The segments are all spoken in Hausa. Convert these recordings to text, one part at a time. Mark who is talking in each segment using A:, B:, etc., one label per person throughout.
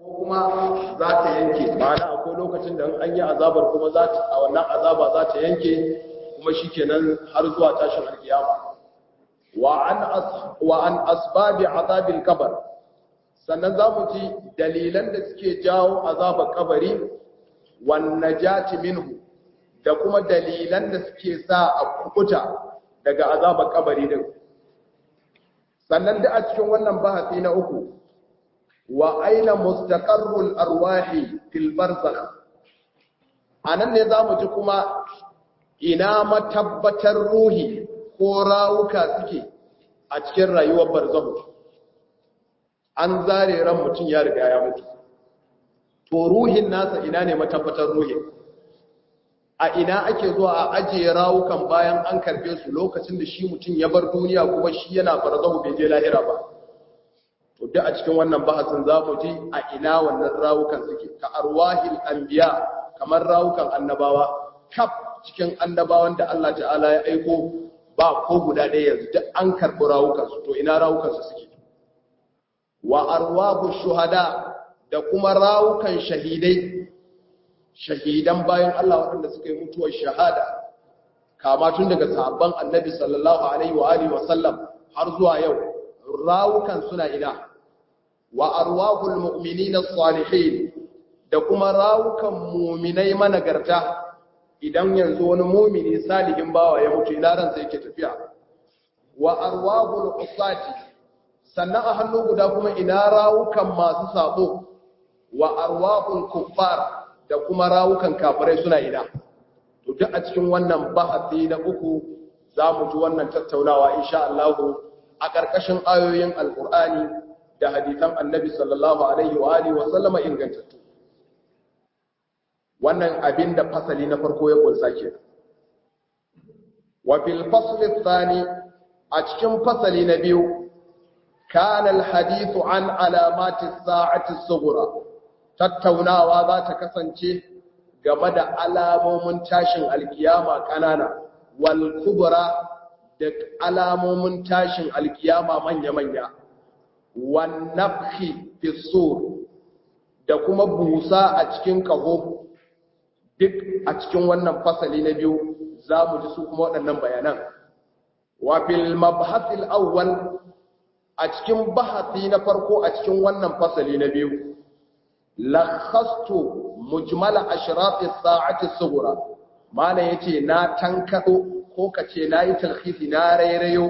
A: ko kuma za ta yanke ma'ana akwai lokacin da an yi azabar kuma za ta a wannan azaba za ta yanke kuma shikenan har zuwa tashin alkiyama wa an wa an asbabi azabil qabr sannan za mu ji dalilan da suke jawo azabar kabari wan najati minhu da kuma dalilan da suke sa a kukuta daga azabar kabari din sannan da a cikin wannan bahasi na uku wa aina mustaqarrul arwahi fil barzakh anan ne zamu ji kuma ina matabbatar ruhi ko rawuka suke a cikin rayuwar barzakh an zare ran mutum ya riga ya mutu to ruhin nasa ina ne matabbatar ruhin a ina ake zuwa a ajiye rawukan bayan an karbe su lokacin da shi mutum ya bar duniya kuma shi yana barzahu bai je lahira ba to duk a cikin wannan bahasin za mu ji a ina wannan rawukan suke ka arwahil anbiya kamar rawukan annabawa kaf cikin annabawan da Allah ta'ala ya aiko ba ko guda ɗaya yanzu duk an karɓi rawukan su to ina rawukan su suke wa arwahu shuhada da kuma rawukan shahidai shahidan bayan Allah waɗanda suka yi mutuwar shahada kama tun daga sahabban annabi sallallahu alaihi wa alihi wa sallam har zuwa yau rawukan suna ina wa arwahul mu'minina salihin da kuma rawukan mu'minai managarta idan yanzu wani mu'mini salihin bawa ya mutu ina ran sai yake tafiya wa arwahul usati sannan a hannu guda kuma ina rawukan masu sabo wa arwahul kuffar da kuma rawukan kafirai suna ina to duk a cikin wannan bahasi na uku za mu ji wannan tattaunawa insha Allah a ƙarƙashin ayoyin alƙur'ani da hadisan annabi sallallahu alaihi wa alihi wa sallama ingantattu wannan abin da fasali na farko ya kunsa ke wa fil fasli thani a cikin fasali na biyu kana al hadithu an alamati sa'ati sughra tattaunawa za ta kasance game da alamomin tashin alkiyama kanana wal kubra da alamomin tashin alkiyama manya-manya wan nafhi fi sur da kuma busa a cikin kaho duk a cikin wannan fasali na biyu za mu ji su kuma waɗannan bayanan wa fil mabhasil awwal a cikin bahasi na farko a cikin wannan fasali na biyu lakhastu mujmala ashrati sa'ati sughra mana yace na tankado ko kace nayi talkhisi na rairayo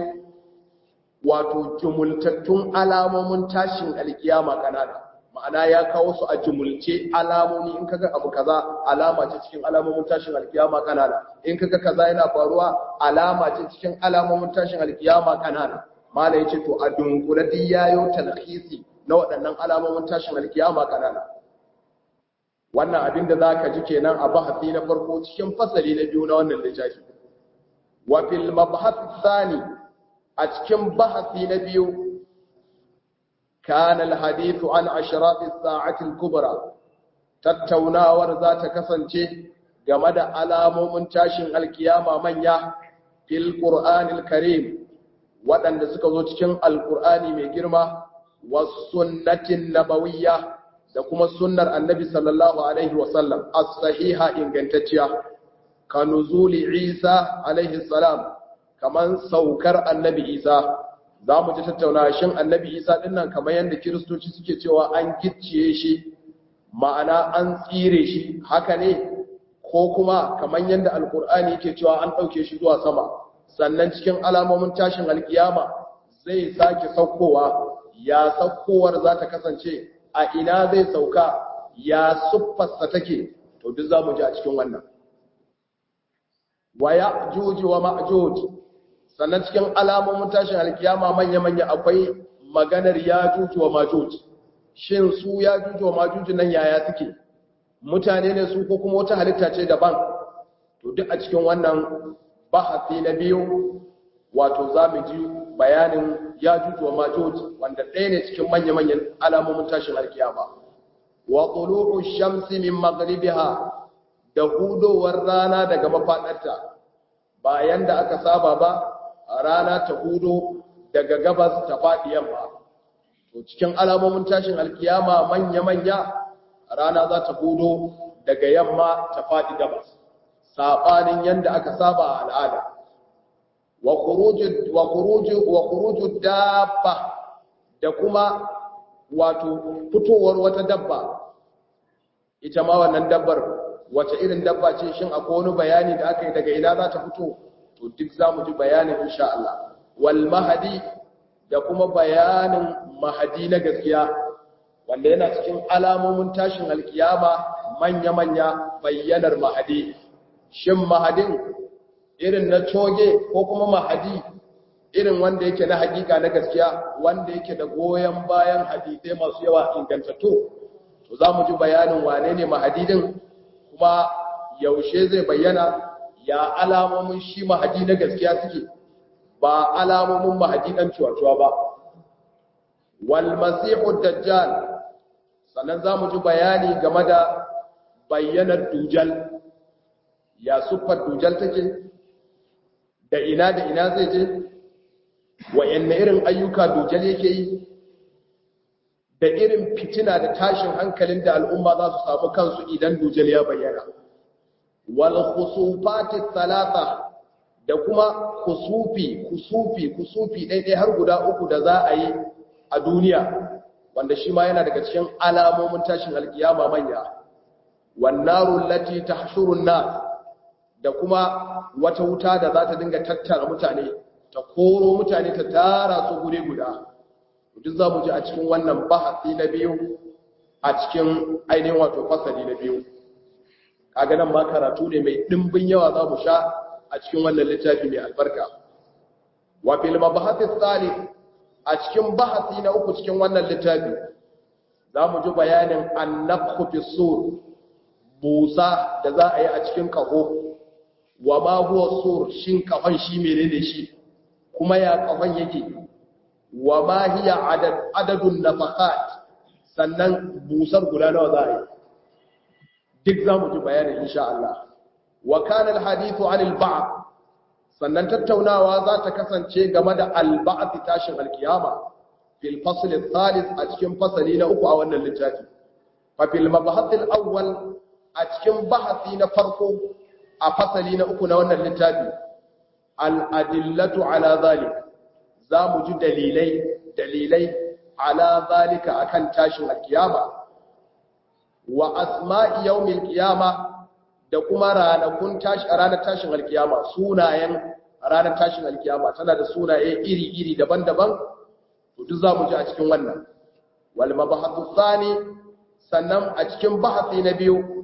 A: wato jumultattun alamomin tashin alkiyama kanana ma'ana ya kawo su a jumulce alamomi in kaga abu kaza alama ce cikin alamomin tashin alkiyama kanana in kaga kaza yana faruwa alama ce cikin alamomin tashin alkiyama kanana mala yace to a dunkule duk yayo talkhisi na waɗannan alamomin tashin alkiyama kanana wannan abin da za ka ji kenan a bahasi na farko cikin fasali na biyu na wannan littafi wa fil mabhath thani a cikin bahasi na biyu kana al hadithu an ashrat as-sa'ati al-kubra tattaunawar za ta kasance game da alamomin tashin alkiyama manya fil qur'anil karim waɗanda suka zo cikin alqur'ani mai girma was sunnatin nabawiyya da kuma sunnar annabi sallallahu alaihi wasallam as-sahiha ingantacciya ka nuzuli isa alaihi salam kaman saukar annabi isa za mu ji tattauna shin annabi isa dinnan kamar yadda kiristoci suke cewa an gicciye shi ma'ana an tsire shi haka ne ko kuma kamar yadda alkur'ani yake cewa an ɗauke shi zuwa sama sannan cikin alamomin tashin alkiyama zai sake saukowa ya saukowar za ta kasance a ina zai sauka ya siffarsa take to duk za mu ji a cikin wannan wa ya juji wa ma'juj sannan cikin alamomin tashin alkiyama manya-manya akwai maganar ya juji wa ma'juj shin su ya juji wa ma'juj nan yaya suke mutane ne su ko kuma wata halitta ce daban to duk a cikin wannan bahasi na biyu wato za mu ji bayanin ya juju wa majuj wanda ɗaya ne cikin manya-manyan alamomin tashin alkiyama wa tulu'u shamsi min maghribiha da hudowar rana daga mafadarta bayan da aka saba ba rana ta hudo daga gabas ta faɗi yamma to cikin alamomin tashin alkiyama manya-manya rana za ta hudo daga yamma ta faɗi gabas saɓanin yadda aka saba a al'ada wa kuruju dabba da kuma wato fitowar wata dabba ita ma wannan dabbar wace irin dabba ce shin akwai wani bayani da aka yi daga ina za ta fito to duk za mu ji bayanin insha Allah wal mahadi da kuma bayanin mahadi na gaskiya wanda yana cikin alamomin tashin alkiyama manya-manya bayyanar mahadi shin mahadin irin na coge ko kuma mahadi irin wanda yake na hakika na gaskiya wanda yake da goyon bayan hadisai masu yawa ingantattu to za mu ji bayanin wane ne mahadidin kuma yaushe zai bayyana ya alamomin shi mahadi na gaskiya suke ba alamomin mahadi dan cuwa-cuwa ba wal masihu dajjal sannan za mu ji bayani game da bayyanar dujal ya siffar dujal take da ina da ina zai je wa'yanne irin ayyuka dujal yake yi da irin fitina da tashin hankalin da al'umma za su samu kansu idan dujal ya bayyana wal khusufati thalatha da kuma kusufi kusufi kusufi daidai har guda uku da za a yi a duniya wanda shi ma yana daga cikin alamomin tashin alkiyama manya wannaru lati tahshurun nas da kuma wata wuta da za ta dinga tattara mutane ta koro mutane ta tara su gure guda duk za mu ji a cikin wannan bahasi na biyu a cikin ainihin wato fasali na biyu kaga nan ma karatu ne mai dimbin yawa za mu sha a cikin wannan littafi mai albarka wa fil mabahati thalith a cikin bahasi na uku cikin wannan littafi za mu ji bayanin annafhu fi sur busa da za a yi a cikin kaho wa ma huwa sur shin kafan shi menene shi kuma ya kafan yake wa ma hiya adad adadun nafaqat sannan busar guda nawa za a yi duk za mu ji bayanin insha Allah wa kana alhadithu anil ba'd sannan tattaunawa za ta kasance game da alba'ath tashin alkiyama fil fasl athalith a cikin fasali na uku a wannan littafi fa fil mabhath alawwal a cikin bahasi na farko a fasali na uku na wannan littafi al adillatu ala zalik za mu ji dalilai dalilai ala zalika akan tashin alkiyama wa asma'i yawmil qiyama da kuma ranakun tashi ranar tashin alkiyama sunayen ranar tashin alkiyama tana da sunaye iri-iri daban-daban to duk zamu ji a cikin wannan wal mabahathu thani sannan a cikin bahasi na biyu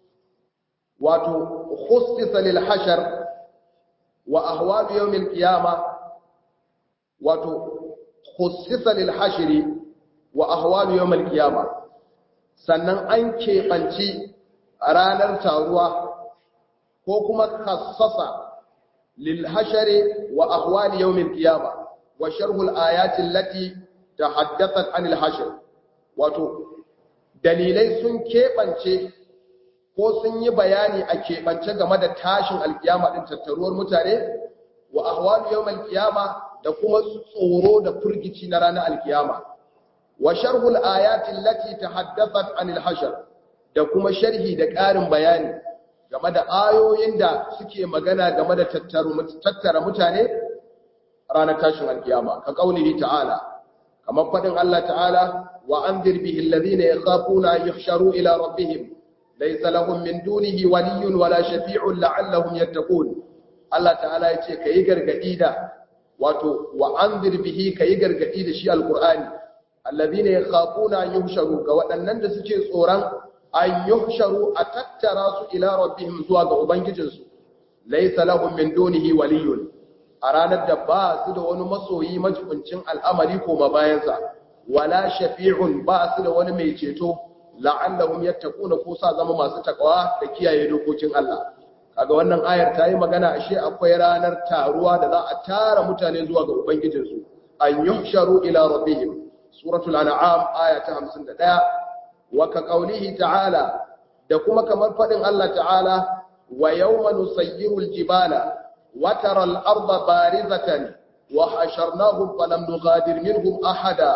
A: wato khussisa lil hashar wa ahwal yawmil qiyama wato khussisa lil hashri wa ahwal yawmil qiyama sannan an keɓanci ranar taruwa ko kuma kassasa lil hashari wa ahwal yawmil qiyama wa sharhul ayati allati tahaddathat anil hashr wato dalilai sun keɓance ko sun yi bayani a keɓance game da tashin alkiyama din tattaruwar mutane wa ahwal yawmil qiyama da kuma tsoro da furgici na ranar alkiyama wa sharhul ayati allati tahaddathat anil hashr da kuma sharhi da ƙarin bayani game da ayoyin da suke magana game da tattara mutane ranar tashin alkiyama ka kaulihi ta'ala kamar fadin Allah ta'ala wa anzir bihi alladhina yakhafuna an yuhsharu ila rabbihim laysa lahum min dunihi waliyyun wala shafi'un la'allahum yattaqun Allah ta'ala yace kai gargadi da wato wa anzir bihi kai gargadi da shi alqur'ani alladhina yakhafuna an yuhsharu ga waɗannan da suke tsoron an yuhsharu a tattara su ila rabbihim zuwa ga ubangijinsu laysa lahum min dunihi waliyun a ranar da ba su da wani masoyi majibincin al'amari ko mabayansa wala shafi'un ba su da wani mai ceto la'allahum yattaquna ko sa zama masu takawa da kiyaye dokokin Allah kaga wannan ayar ta yi magana ashe akwai ranar taruwa da za a tara mutane zuwa ga ubangijinsu an yuhsharu ila rabbihim suratul an'am aya ta 51 wa ka qaulihi ta'ala da kuma kamar fadin Allah ta'ala wa yawma nusayyiru aljibala wa tara al-ardha barizatan wa hasharnahum falam nughadir minhum ahada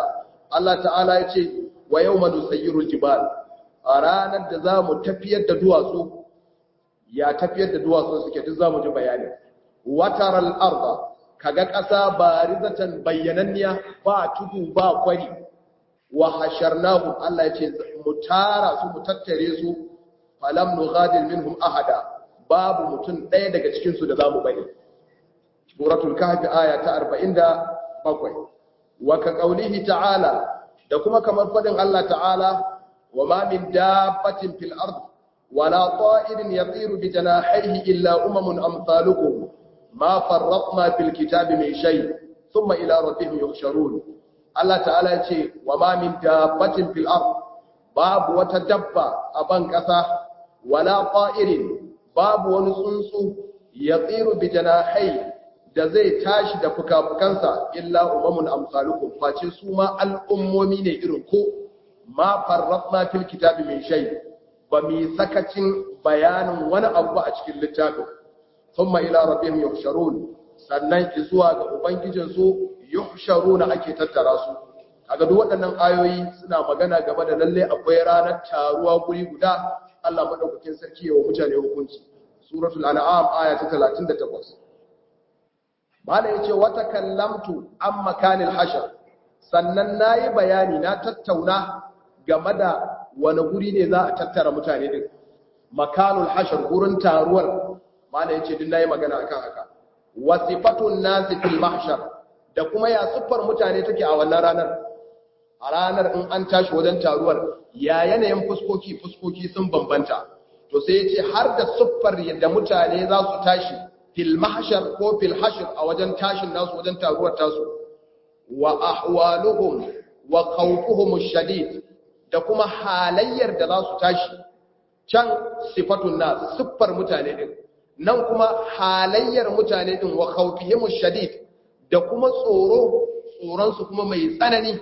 A: Allah ta'ala ya ce wa yawma nusayyirul jibal a ranar da za mu tafiyar da duwatsu ya tafiyar da duwatsu suke duk za mu ji bayani wataral arda kaga ƙasa barizatan bayyananniya ba tudu ba kwari wa hasharnahum Allah ya ce mu tara su mu tattare su falam nughadir minhum ahada babu mutum ɗaya daga cikin su da zamu bari suratul kahfi aya ta 47 wa ka qaulihi ta'ala da kuma kamar fadin Allah ta'ala wa ma min dabbatin fil ard wala ta'irin yatiru bi janahihi illa umamun amsalukum ma farratna fil kitabi min shay thumma ila rabbihim yuhsharun Allah ta'ala ya ce wa ma min dabbatin fil ard babu wata dabba a ban kasa wala ta'irin babu wani tsuntsu yatiru bi janahihi da zai tashi da fukafukansa illa umamun amsalukum face su ma al'ummomi ne irin ko ma farratna fil kitabi min shay ba mi sakacin bayanin wani abu a cikin littafin thumma ila rabbihim yuhsharun sannan zuwa ga ubangijin su yuhsharuna ake tattara su kaga duk waɗannan ayoyi suna magana game da lalle akwai ranar taruwa guri guda Allah madaukakin sarki ya wa mutane hukunci suratul an'am aya ta 38 Mala ya ce, Wata kallamtu an makanin hashar, sannan na yi bayani na tattauna game da wani guri ne za a tattara mutane din. Makanul hashar gurin taruwar, Mala ya ce, Din na yi magana akan haka. Wasifatun nasi fil mahshar da kuma ya siffar mutane take a wannan ranar. A ranar in an tashi wajen taruwar, ya yanayin fuskoki fuskoki sun bambanta. To sai ya ce, har da siffar yadda mutane za su tashi fil mahshar ko fil hashr a wajen tashin nasu wajen taruwar tasu wa ahwaluhum wa khawfuhum shadid da kuma halayyar da za su tashi can sifatun nas siffar mutane din nan kuma halayyar mutane din wa khawfihim shadid da kuma tsoro tsoron su kuma mai tsanani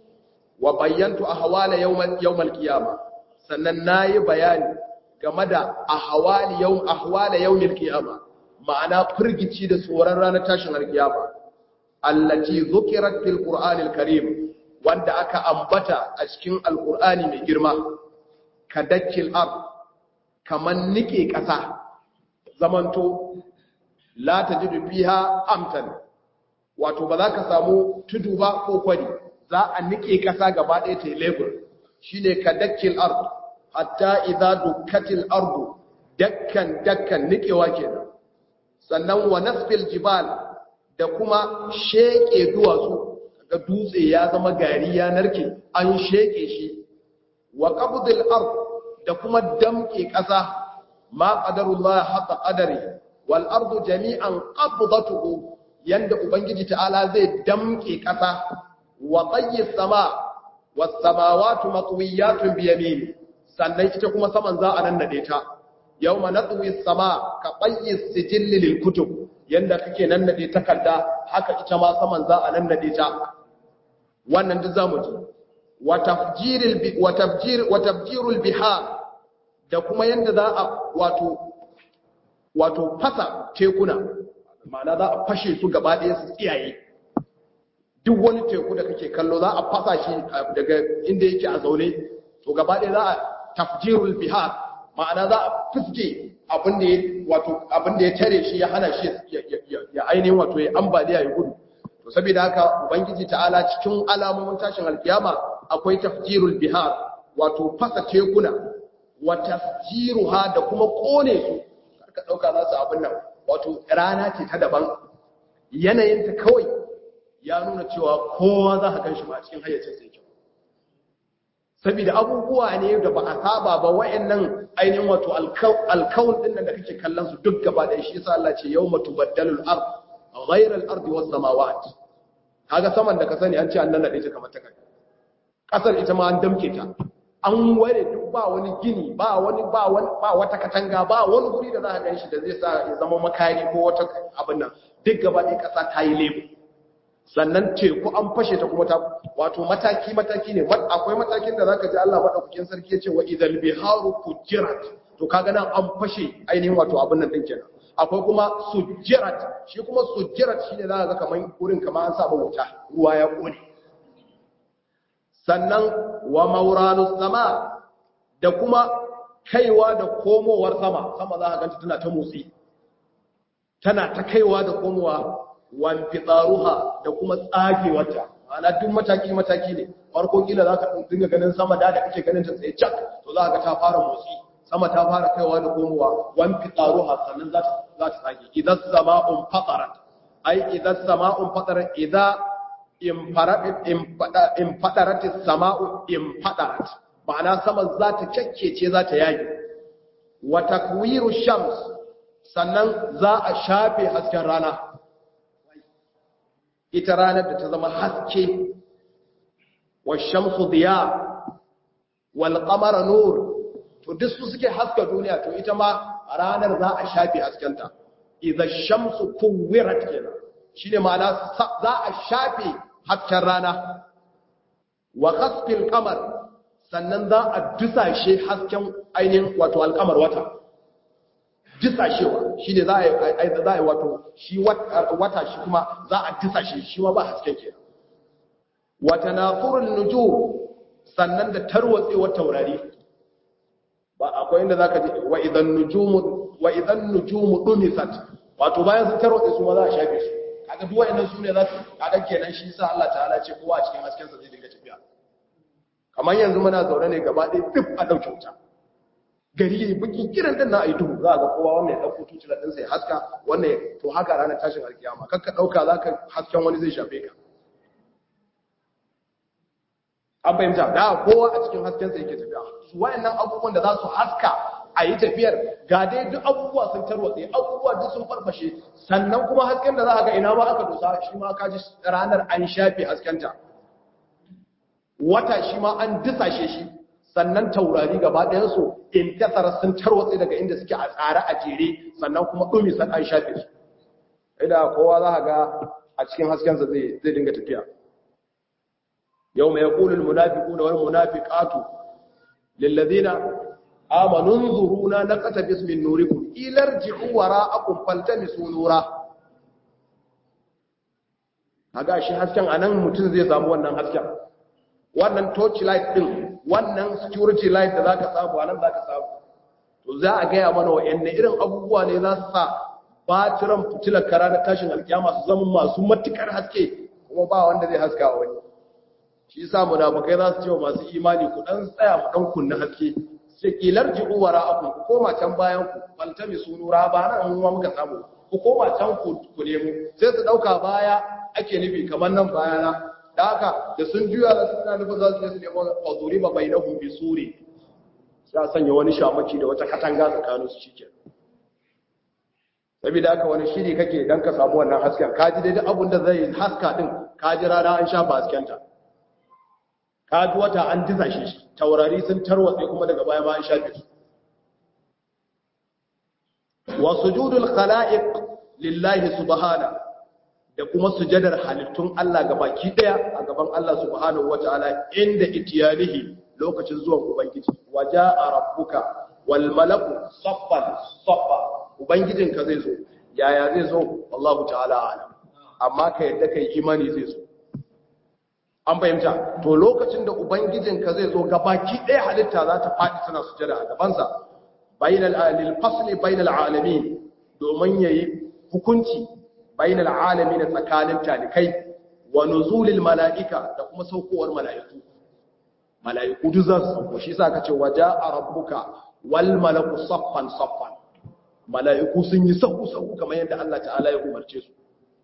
A: wa bayyantu ahwala yawmal yawmal qiyamah sannan nayi bayani game da ahwali yawm ahwala yawmil qiyamah ma'ana firgici da tsoron ranar tashin alkiyama allati zukirat fil qur'anil karim wanda aka ambata a cikin alqur'ani mai girma kadakkil ard kaman nike kasa zamanto la tajidu fiha amtan wato ba za ka samu tudu ba ko kwari za a nike kasa gaba ɗaya ta lebur shine kadakkil ard hatta idza dukkatil ardu dakkan dakkan nikewa kenan sannan wa nasfil jibal da kuma sheke duwatsu ga dutse ya zama gari ya narke an sheke shi wa qabdil ard da kuma damke ƙasa ma qadarullah haqa qadari wal ardu jami'an qabdatuhu yanda ubangiji ta'ala zai damke ƙasa wa tayyis sama was samawati matwiyatun bi yamin sannan ita kuma saman za a nan nade ta yau ma natsuwi sama ka ɓayi sijilli lil kutub yadda kake nan nade takarda haka ita ma saman za a nan nade ta wannan duk zamu ji wa tafjirul bihar da kuma yadda za a wato wato fasa tekuna ma'ana za a fashe su gaba ɗaya su tsiyaye duk wani teku da kake kallo za a fasa shi daga inda yake a zaune to gaba ɗaya za a tafjirul bihar ma'ana za a fuske abinda ya tare shi ya hana shi ya ainihin wato ya ambaliya ya gudu to saboda haka ubangiji ta'ala cikin alamomin tashin alkiyama akwai tafjirul bihar wato fasa tekuna wa tasjiruha da kuma kone su karka dauka za su abin nan wato rana ce ta daban yanayinta kawai ya nuna cewa kowa za ka gan shi ma cikin hayyacin sai kyau saboda abubuwa ne da ba a saba ba wayannan ainihin wato alkaun din nan da kake kallon su duk gaba da shi yasa Allah ce yawma tubaddalu al-ard ghayra al-ard was samawat kaga saman da ka sani an ce an nan nade ta kamar ta kai kasar ita ma an damke ta an ware duk ba wani gini ba wani ba wani ba wata katanga ba wani guri da za ka ganshi da zai sa ya zama makari ko wata abin nan duk gaba ɗaya kasa ta yi lebo sannan teku an fashe ta kuma ta wato mataki mataki ne akwai matakin da zaka ji Allah madaukakin sarki yace wa idhal biharu fujirat to kaga nan an fashe ainihin wato abin nan din kenan akwai kuma sujirat shi kuma sujirat shine zaka ga kaman gurin kaman an saba wuta ruwa ya kone sannan wa mauranus sama da kuma kaiwa da komowar sama sama za a ganta tana ta motsi tana ta kaiwa da komowa wan fitsaruha da kuma tsagewarta ana duk mataki mataki ne farko kila za ka dinga ganin sama da da kake ganin ta tsaye cak to za ka ta fara motsi sama ta fara kaiwa da komowa wan fitsaruha sannan za ta za ta tsage idan sama'un fatarat ai idan sama'un fatarat idan in faradat in fadarat sama'u in fadarat ma'ana sama za ta kyakkece za ta yage wa takwiru shams sannan za a shafe hasken rana ita ranar da ta zama haske wa shamsu diya wal qamara nur to duk su suke haska duniya to ita ma ranar za a shafe haskenta idza shamsu kuwirat kenan shine ma'ana za a shafe hasken rana wa khasfil qamar sannan za a dusashe hasken ainihin wato alkamar wata disashewa shi ne za a yi wato shi wata shi kuma za a disashe shi ma ba hasken ke wata na furin nuju sannan da tarwatsewar taurari ba akwai inda za ka ji wa idan nujumu dumisat wato bayan sun tarwatse su ma za a shafe su kaga duwa inan su ne za su kaga kenan shi sa Allah ta'ala ce kowa a cikin haskensa zai dinga tafiya kamar yanzu muna zaune ne gaba ɗaya duk a ɗauke wuta gari ya bukin kiran din na a yi duhu za a ga kowa wannan ya ɗauko tucila ɗinsa ya haska wannan to haka ranar tashin alkiyama kakka ɗauka za ka hasken wani zai shafe ka an fahimta da kowa a cikin haskensa yake tafiya su wayannan abubuwan da za su haska a yi tafiyar ga dai duk abubuwa sun tarwatse abubuwa duk sun farfashe sannan kuma hasken da za a ga ina ma aka dosa shi ma ka ji ranar an shafe haskenta wata shi ma an disashe shi sannan taurari gaba ɗayansu in tasara sun tarwatse daga inda suke a tsare a jere sannan kuma ɗumi san an shafe su idan kowa za a ga a cikin haskensa zai dinga tafiya yau mai yaƙulul munafiku da wani munafiƙatu lillazina amanun zuruna na ƙasa bismin nurikum ilar ji'u wara akun faltamisu nura a ga shi hasken a nan mutum zai samu wannan hasken wannan torch light din wannan security light da zaka samu anan zaka samu to za a gaya mana wayanne irin abubuwa ne za su sa batiran fitilar kara da tashin alkiyama su zama masu matukar haske kuma ba wanda zai haska wani shi yasa munafikai za su ce wa masu imani ku dan tsaya mu dan kunna haske sai kilar ji'u wara'akum ku koma can bayan ku faltami sunura ba nan mun muka samu ku koma can ku ku nemo sai su dauka baya ake nufi kamar nan bayana da haka da sun juya da suna nufin za su je su nemo fazuri ba bai na humbi suri sai a sanya wani shamaki da wata katanga tsakanin su shi saboda haka wani shiri kake dan ka samu wannan hasken ka ji daidai abin da zai haska din ka ji rana an shafa haskenta ka ji wata an diza shi taurari sun tarwatse kuma daga baya ma an shafe su wa sujudul khala'iq lillahi subhanahu da kuma sujadar halittun Allah ga baki daya a gaban Allah subhanahu wataala inda itiyalihi lokacin zuwan ubangiji waja'a rabbuka wal malaku saffan saffa ubangijinka zai zo yaya zai zo wallahu ta'ala alam amma ka yadda kai imani zai zo an fahimta to lokacin da ubangijinka zai zo ga baki daya halitta za ta faɗi tana sujada a gabansa bainal alil fasli bainal alamin domin yayi hukunci bainal alamin tsakanin talikai wa nuzulil malaika da kuma saukowar malaiku malaiku duk za su sauko shi yasa kace waja'a rabbuka wal malaku saffan saffan malaiku sun yi sauku sauku kamar yadda Allah ta'ala ya umarce su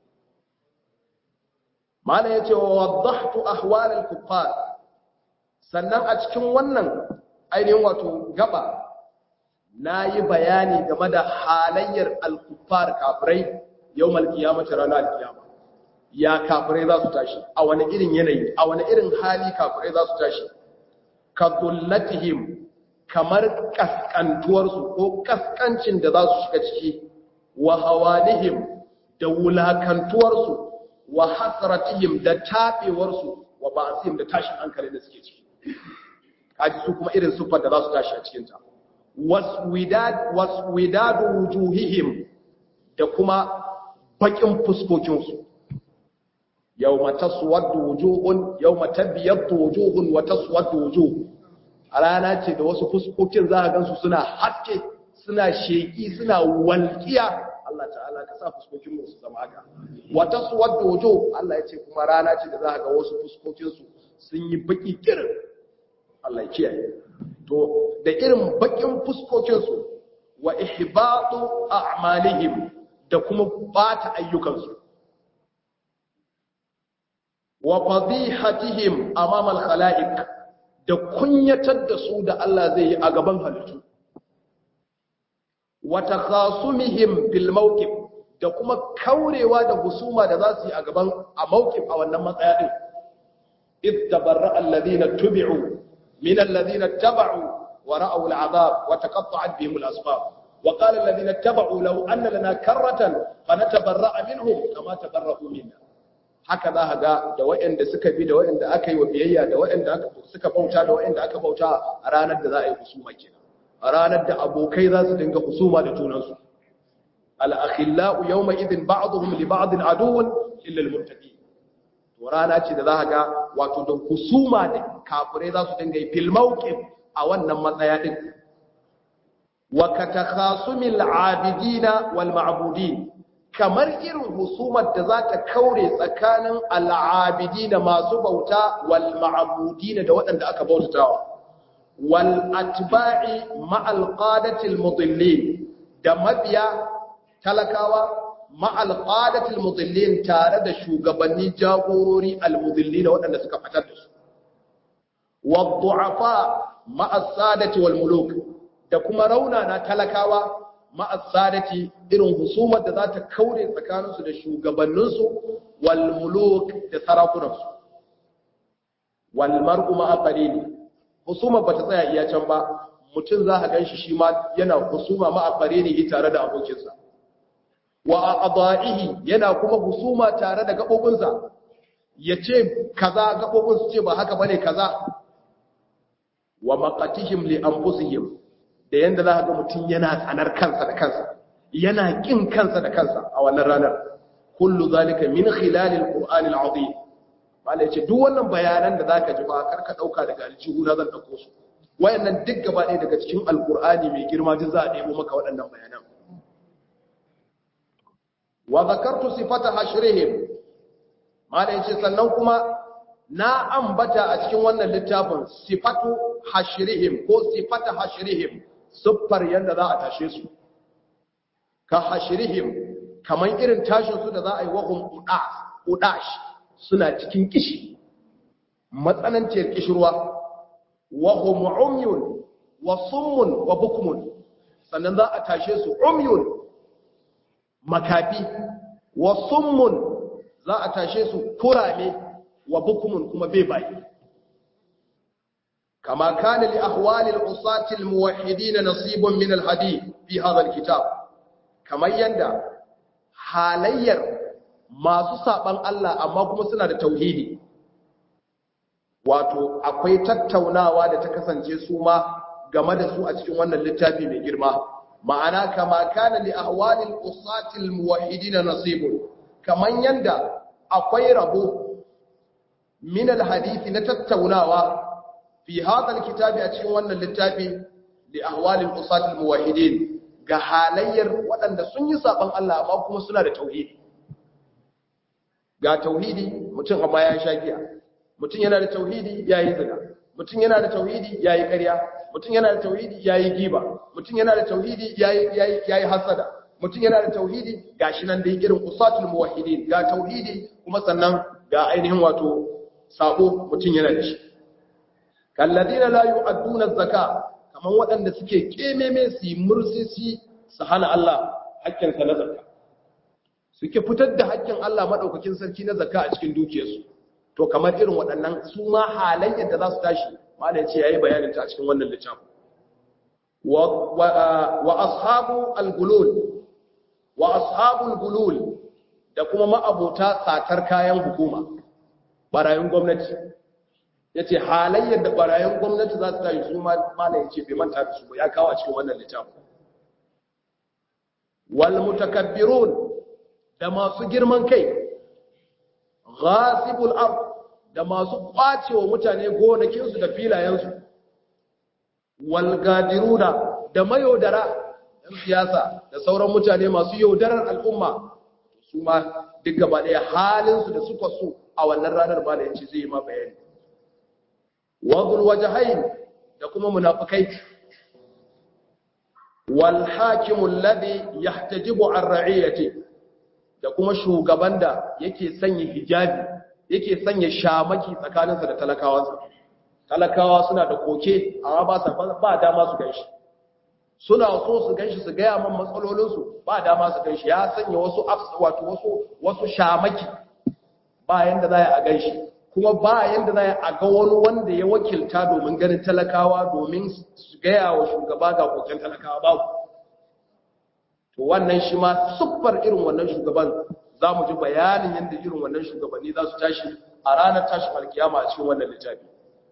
A: mala yace wa wadahtu ahwal al kuffar sannan a cikin wannan ainihin wato gaba nayi bayani game da halayyar al kuffar kafirai yau malkiyamata ranar alkiyama ya kafirai za su tashi a wani irin yanayi a wani irin hali kafirai za su tashi ka zullatihim kamar kaskantuwarsu ko kaskancin da za su shiga ciki wa hawanihim da wulakantuwarsu wa hasratihim da taɓewarsu wa ba'asihim da tashin hankali da suke ciki kaji su kuma irin siffar da za su tashi a cikinta waswidadu wujuhihim da kuma bakin fuskokinsu yawma taswaddu wujuhun yawma tabyaddu wujuhun wa taswaddu wujuh a rana ce da wasu fuskokin za a gansu suna haske suna sheki suna walƙiya Allah ta'ala ka sa fuskokin mu su zama haka wa taswaddu wujuh Allah ya ce kuma rana ce da za a ga wasu fuskokin su sun yi baki kirin Allah ya kiyaye to da irin bakin fuskokin su wa ihbatu a'malihim da kuma bata ayyukansu wa fadihatihim amama al-khalaiq da kunyatar da su da Allah zai yi a gaban halittu wa takhasumihim fil mawqif da kuma kaurewa da husuma da za su yi a gaban a mawqif a wannan matsaya din id tabarra alladhina tubi'u min alladhina taba'u wa ra'aw al'adab wa taqatta'at bihim al-asbab wa qala alladhina taba'u law anna lana karratan fanatabarra'a minhum kama tabarra'u minna haka za a ga da waɗanda suka bi da waɗanda aka yi wa biyayya da waɗanda suka bauta da waɗanda aka bauta a ranar da za a yi husuma kenan a ranar da abokai za su dinga husuma da junansu al-akhillau yawma idhin ba'dhum li ba'din aduwwun illa al-muttaqin to rana ce da za a ga wato da husuma da kafirai za su dinga yi fil mawqif a wannan matsaya din wa katakhasumil abidina wal ma'budin kamar irin husumar da za ta kaure tsakanin al'abidi da masu bauta wal ma'abudi da waɗanda aka bautatawa wal atba'i ma'al qadatil mudillin da mabiya talakawa ma'al qadatil mudillin tare da shugabanni jagorori al mudillin waɗanda suka fitar da su wad du'afa ma'as sadati wal muluk da kuma raunana talakawa ma'asadati irin husumar da za ta kaure tsakaninsu da shugabanninsu wal muluk da sarakunansu wal mar'u ma'a qarini husumar bata tsaya iya can ba mutum za ka ganshi shi ma yana husuma ma'a qarini tare da abokinsa wa a'dahi yana kuma husuma tare da gabobinsa yace kaza gabobin su ce ba haka bane kaza wa maqatihim li anfusihim da yanda za ga mutum yana tsanar kansa da kansa yana kin kansa da kansa a wannan ranar kullu zalika min khilalil qur'anil azim malai ce duk wannan bayanan da zaka ji ba karka dauka daga aljihu na zan dauko su wayannan duk gaba ɗaya daga cikin alqur'ani mai girma duk za a nemo maka waɗannan bayanan wa zakartu sifata hashrihim malai ce sannan kuma na ambata a cikin wannan littafin sifatu hashrihim ko sifata hashrihim siffar yadda za a tashe su ka hashrihim kaman irin tashin su da za a yi wahum udash suna cikin kishi matsananciyar kishirwa wahum umyun wa summun wa bukmun sannan za a tashe su umyun makafi wa summun za a tashe su kurame wa bukmun kuma bebaye كما كان لأحوال العصاة الموحدين نصيب من الحديث في هذا الكتاب كما يندى حالير ما سسابن الله أما كما سنة التوحيد wato akwai tattaunawa da ta kasance su ma game da su a cikin wannan littafi mai girma ma'ana kama kana li ahwalil usatil muwahhidin nasibun kaman yanda akwai rabo min al hadisi na tattaunawa fi hadal kitabi a cikin wannan littafi li ahwalil usatil muwahhidin ga halayyar waɗanda sun yi saban Allah amma kuma suna da tauhidi ga tauhidi mutum amma ya sha giya mutum yana da tauhidi yayi zina mutum yana da tauhidi yayi ƙarya mutum yana da tauhidi yayi giba mutum yana da tauhidi yayi yayi yayi hasada mutum yana da tauhidi gashi nan da irin usatul muwahhidin ga tauhidi kuma sannan ga ainihin wato sabo mutum yana da shi kalladina la yu'adduna zakka kaman waɗanda suke kememe su mursisi su hana Allah hakkin sa na zakka suke fitar da hakkin Allah madaukakin sarki na zakka a cikin dukiyarsu to kamar irin waɗannan su ma halayyar da za su tashi malai ya ce yayi bayanin ta a cikin wannan littafin wa wa ashabu al-gulul wa ashabul gulul da kuma ma'abota satar kayan hukuma barayin gwamnati ya ce halayyar da barayin gwamnati za su tashi su mana ya ce bai manta da su ya kawo a cikin wannan littafin wal mutakabbirun da masu girman kai ghasibul ard da masu kwacewa mutane gonakinsu da filayensu wal gadiruna da mayaudara yan siyasa da sauran mutane masu yaudarar al'umma su ma duk gaba ɗaya halinsu da suka so a wannan ranar ba da yanci zai yi ma bayani wadul wajhain da kuma munafikai wal hakimu alladhi yahtajibu an ra'iyati da kuma shugaban da yake sanya hijabi yake sanya shamaki tsakaninsa da talakawansa talakawa suna da koke amma ba sa ba dama su ganshi suna so su ganshi su gaya man matsalolinsu ba dama su ganshi ya sanya wasu wato wasu wasu shamaki bayan da za a ganshi kuma bayan da za a ga wani wanda ya wakilta domin ganin talakawa domin su gaya wa shugaba ga koken talakawa babu to wannan shi ma siffar irin wannan shugaban za mu ji bayanin yadda irin wannan shugabanni za su tashi a ranar tashin alkiyama a cikin wannan littafi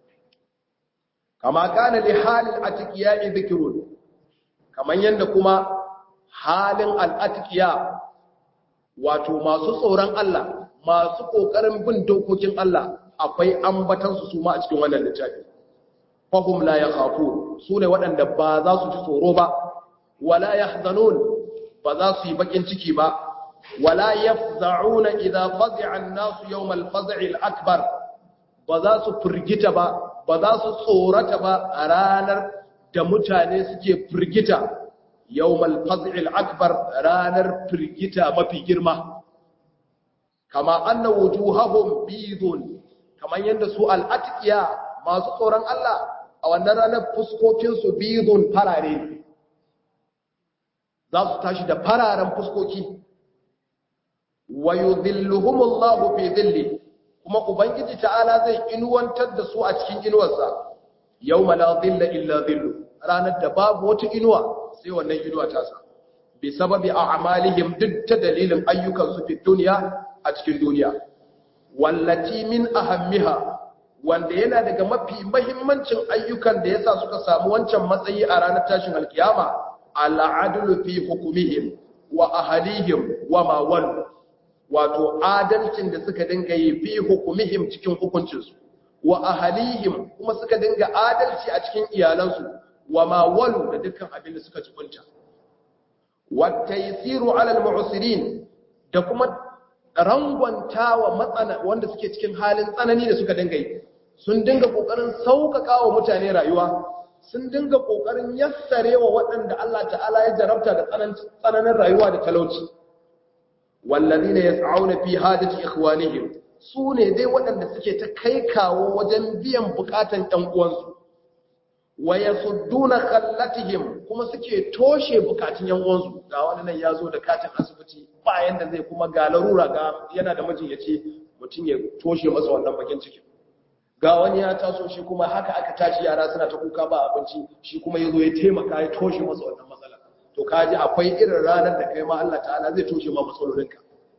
A: kama kana li halil atiqiya dhikrun kaman yanda kuma halin al-atiqiya wato masu tsoron Allah masu kokarin bin dokokin Allah akwai ambatan su suma a cikin wannan littafi fahum la yakhafun sune waɗanda ba za su ji tsoro ba wala yahzanun ba za su yi bakin ciki ba wala yafza'una idza fazi'a an-nasu yawm al-faz'i al-akbar ba za su firgita ba ba za su tsorata ba a ranar da mutane suke firgita yawmal faz'il akbar ranar firgita mafi girma kama anna wujuhahum bidun kaman yanda su al-atqiya masu tsoron Allah a wannan ranar fuskokin su bidun farare za su tashi da fararen fuskoki wa yudhilluhumullahu fi dhilli kuma ubangiji ta'ala zai inuwantar da su a cikin inuwarsa yawma la dhilla illa dhillu ranar da babu wata inuwa sai wannan inuwa ta sa bi sababi a'malihim duk ta dalilin ayyukan su fi duniya a cikin duniya wallati min ahammiha wanda yana daga mafi mahimmancin ayyukan da yasa suka samu wancan matsayi a ranar tashin alkiyama al'adlu fi hukumihim wa ahlihim wa ma wallu wato adalcin da suka dinga yi fi hukumihim cikin hukuncinsu wa ahalihim kuma suka dinga adalci a cikin iyalansu wa ma walu da dukkan abin da suka jibunta wa taysiru ala al-mu'sirin da kuma rangwantawa matsana wanda suke cikin halin tsanani da suka dinga yi sun dinga kokarin sauƙaƙa wa mutane rayuwa sun dinga kokarin yassarewa waɗanda Allah ta'ala ya jarabta da tsananin rayuwa da talauci wallazina yas'auna fi hajati ikhwanihim su ne dai waɗanda suke ta kai kawo wajen biyan bukatan ɗan uwansu wa yasudduna khallatihim kuma suke toshe bukatun yan uwansu ga wani nan yazo da katin asibiti bayan da zai kuma ga larura ga yana da mijin yace mutum ya toshe masa wannan bakin ciki ga wani ya taso shi kuma haka aka tashi yara suna ta kuka ba abinci shi kuma yazo ya taimaka ya toshe masa wannan matsala to kaji akwai irin ranar da kai ma Allah ta'ala zai toshe ma matsalolinka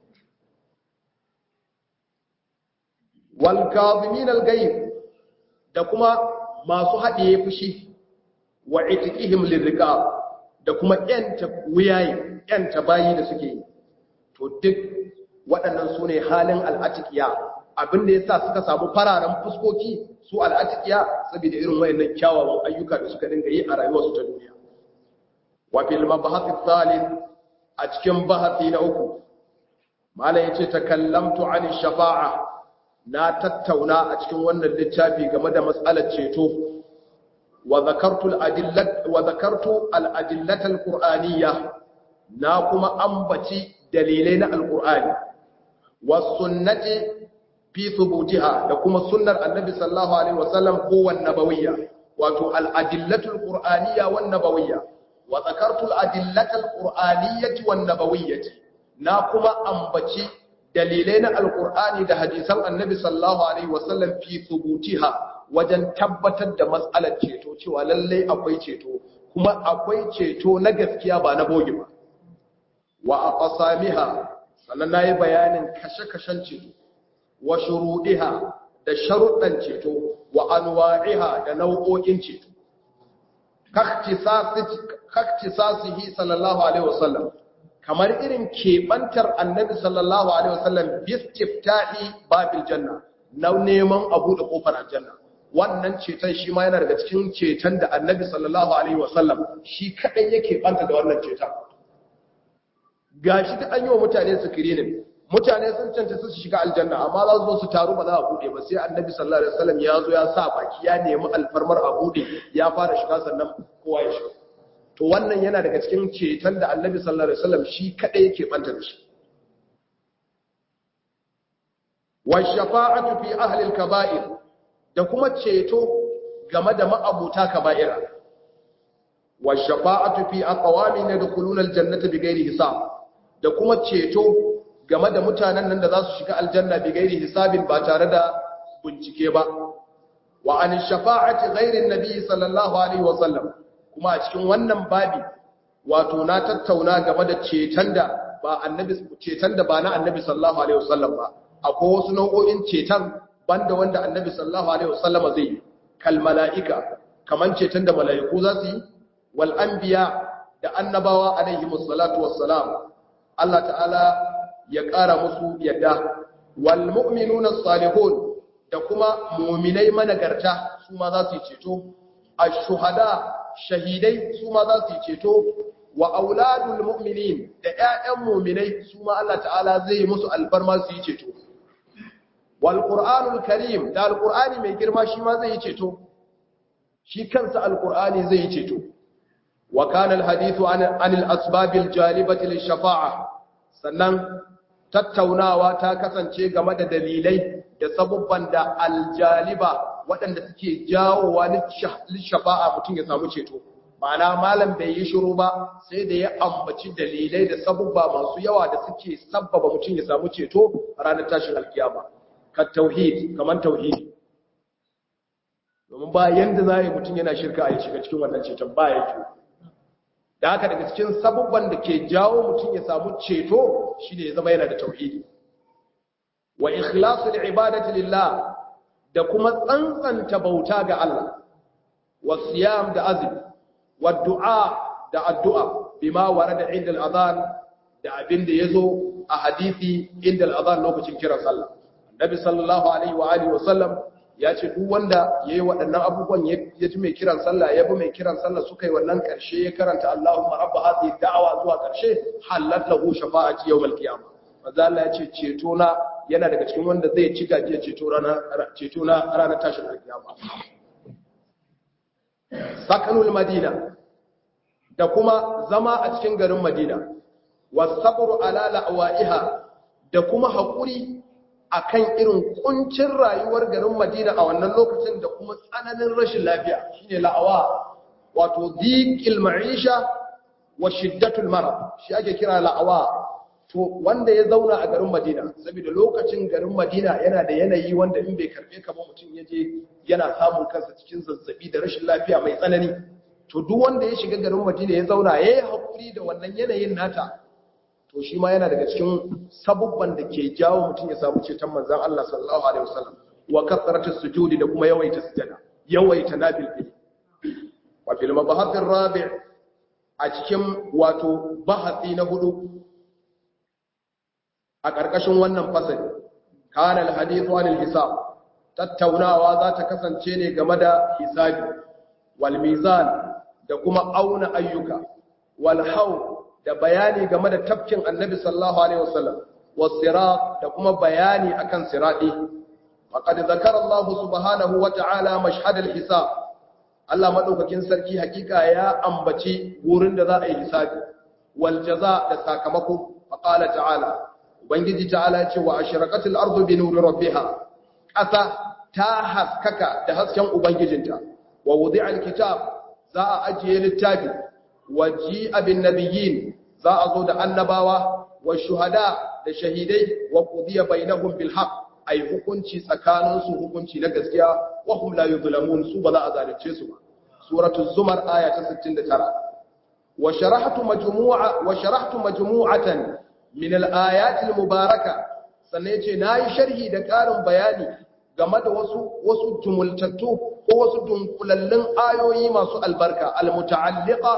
A: wal kazimin al gayb da kuma masu haɗiye fushi wa itiqihim lirriqab da kuma yanta wuyaye yanta bayi da suke yi to duk waɗannan su ne halin al'atikiya abin da ya sa suka samu fararen fuskoki su al'atikiya saboda irin wayannan kyawawan ayyuka da suka dinga yi a rayuwarsu ta duniya wa fil mabhath thalith a cikin bahasi na uku malam yace takallamtu an shafa'a na tattauna a cikin wannan littafi game da matsalar ceto wa zakartu al-adillat wa zakartu al-adillat al-qur'aniyya na kuma ambaci dalilai na al-qur'ani was sunnati fi thubutiha da kuma sunnar annabi sallallahu alaihi wasallam ko wan nabawiyya wato al-adillat al-qur'aniyya wan nabawiyya wa zakartu al-adillat al-qur'aniyyati wan nabawiyyati na kuma ambaci dalilai na alkur'ani da hadisan annabi sallallahu alaihi wasallam fi thubutiha wajen tabbatar da matsalar ceto cewa lallai akwai ceto kuma akwai ceto na gaskiya ba na bogi ba wa aqsamiha sannan nayi bayanin kashe-kashen ceto wa shurudiha da sharuɗan ceto wa anwa'iha da nau'o'in ceto kaktisasihi sallallahu alaihi wasallam kamar irin keɓantar annabi sallallahu alaihi wasallam bistiftahi babil janna na neman abu da kofar aljanna wannan ceton shi ma yana daga cikin ceton da annabi sallallahu alaihi wasallam shi kadai yake banta da wannan ceton gashi da an yi wa mutane screening mutane sun canta su shiga aljanna amma za su zo su taru ba za a bude ba sai annabi sallallahu alaihi wasallam ya zo ya sa baki ya nemi alfarmar a bude ya fara shiga sannan kowa ya shiga to wannan yana daga cikin ceton da annabi sallallahu alaihi wasallam shi kadai yake banta da shi wa shafa'atu fi ahli al-kaba'ir da kuma ceto game da ma'abuta kaba'ira wa shafa'atu fi aqwamin yadkhuluna al-jannata bighairi hisab da kuma ceto game da mutanen nan da za su shiga aljanna bighairi hisabin ba tare da bincike ba wa an shafa'ati ghairi an-nabi sallallahu alaihi wa sallam kuma a cikin wannan babi wato na tattauna game da ceton da ba annabi ceton da ba na annabi sallallahu alaihi wa sallam ba akwai wasu nau'o'in ceton banda wanda annabi sallallahu alaihi wasallama zai yi kal mala'ika kaman ceton da mala'iku za su yi wal anbiya da annabawa alaihi wassalatu wassalam Allah ta'ala ya ƙara musu yadda wal mu'minuna salihun da kuma mu'minai managarta su ma za su yi ceto ash-shuhada shahidai su ma za su yi ceto wa auladul mu'minin da ƴaƴan mu'minai su ma Allah ta'ala zai yi musu alfarma su yi ceto wal qur'anul karim da alqur'ani mai girma shi ma zai yi ceto shi kansa alqur'ani zai yi ceto wa kana alhadithu an anil asbabil jalibati lishafa'a sannan tattaunawa ta kasance game da dalilai da sabubban da aljaliba waɗanda suke jawowa lishafa'a mutum ya samu ceto ma'ana malam bai yi shiru ba sai da ya ambaci dalilai da sabubba masu yawa da suke sabbaba mutum ya samu ceto ranar tashin alkiyama ka tauhid kaman tauhidi domin ba yanda za yi mutum yana shirka a yi shiga cikin wannan ceton ba ya ke da haka daga cikin sabubban da ke jawo mutum ya samu ceto shine ya zama yana da tauhidi wa ikhlasul ibadati lillah da kuma tsantsanta bauta ga Allah wa siyam da azumi wa du'a da addu'a bima warada inda al-adhan da abin da yazo a hadisi inda al-adhan lokacin kiran sallah Nabi sallallahu alaihi wa alihi wa sallam ya ce duk wanda yayi waɗannan abubuwan ya ji mai kiran sallah ya bi mai kiran sallah suka yi wannan ƙarshe ya karanta Allahumma rabb hadhihi da'wa zuwa ƙarshe halat lahu shafa'ati yawmal qiyamah manzo Allah ya ce ceto na yana daga cikin wanda zai ci gajiya ceto rana ceto na ranar tashin alkiyama sakanul madina da kuma zama a cikin garin madina wasabru ala la'waiha da kuma haƙuri akan irin kuncin rayuwar garin Madina a wannan lokacin da kuma tsananin rashin lafiya shine la'awa wato dhiqil ma'isha wa shiddatul marad shi ake kira la'awa to wanda ya zauna a garin Madina saboda lokacin garin Madina yana da yanayi wanda in bai karbe ka ba mutum yaje yana samun kansa cikin zazzabi da rashin lafiya mai tsanani to duk wanda ya shiga garin Madina ya zauna yayi hakuri da wannan yanayin nata to shi ma yana daga cikin sabubban da ke jawo mutum ya samu ceton manzan Allah sallallahu alaihi wasallam wa kasratus sujudi da kuma yawaita sujada yawaita nafil fil wa fil mabahath rabi' a cikin wato bahasi na hudu a karkashin wannan fasali kana al hadithu anil hisab tattaunawa za ta kasance ne game da hisabi wal mizan da kuma auna ayyuka wal hawl da bayani game da tafkin annabi sallallahu alaihi wasallam wasirat da kuma bayani akan siradi faqad zakara Allah subhanahu wa ta'ala mashhad al-hisab Allah madaukakin sarki hakika ya ambaci wurin da za a yi hisabi wal jaza da sakamako faqala ta'ala ubangiji ta'ala ya ce wa ashraqatil ardu bi nuri rabbiha ƙasa ta haskaka da hasken ubangijinta wa wudi'a al-kitab za a ajiye littafi waji abin nabiyin za a zo da annabawa wa shuhada da shahidai wa qudiya bainahum bil haqq ay hukunci tsakanin su hukunci na gaskiya wa hum la yuzlamun su ba za a zalunce su ba suratu zumar aya ta 69 wa sharahtu majmu'a wa sharahtu majmu'atan min al ayat al mubaraka sannan yace nayi sharhi da karin bayani game da wasu wasu jumultattu ko wasu dunkulallun ayoyi masu albarka al muta'alliqa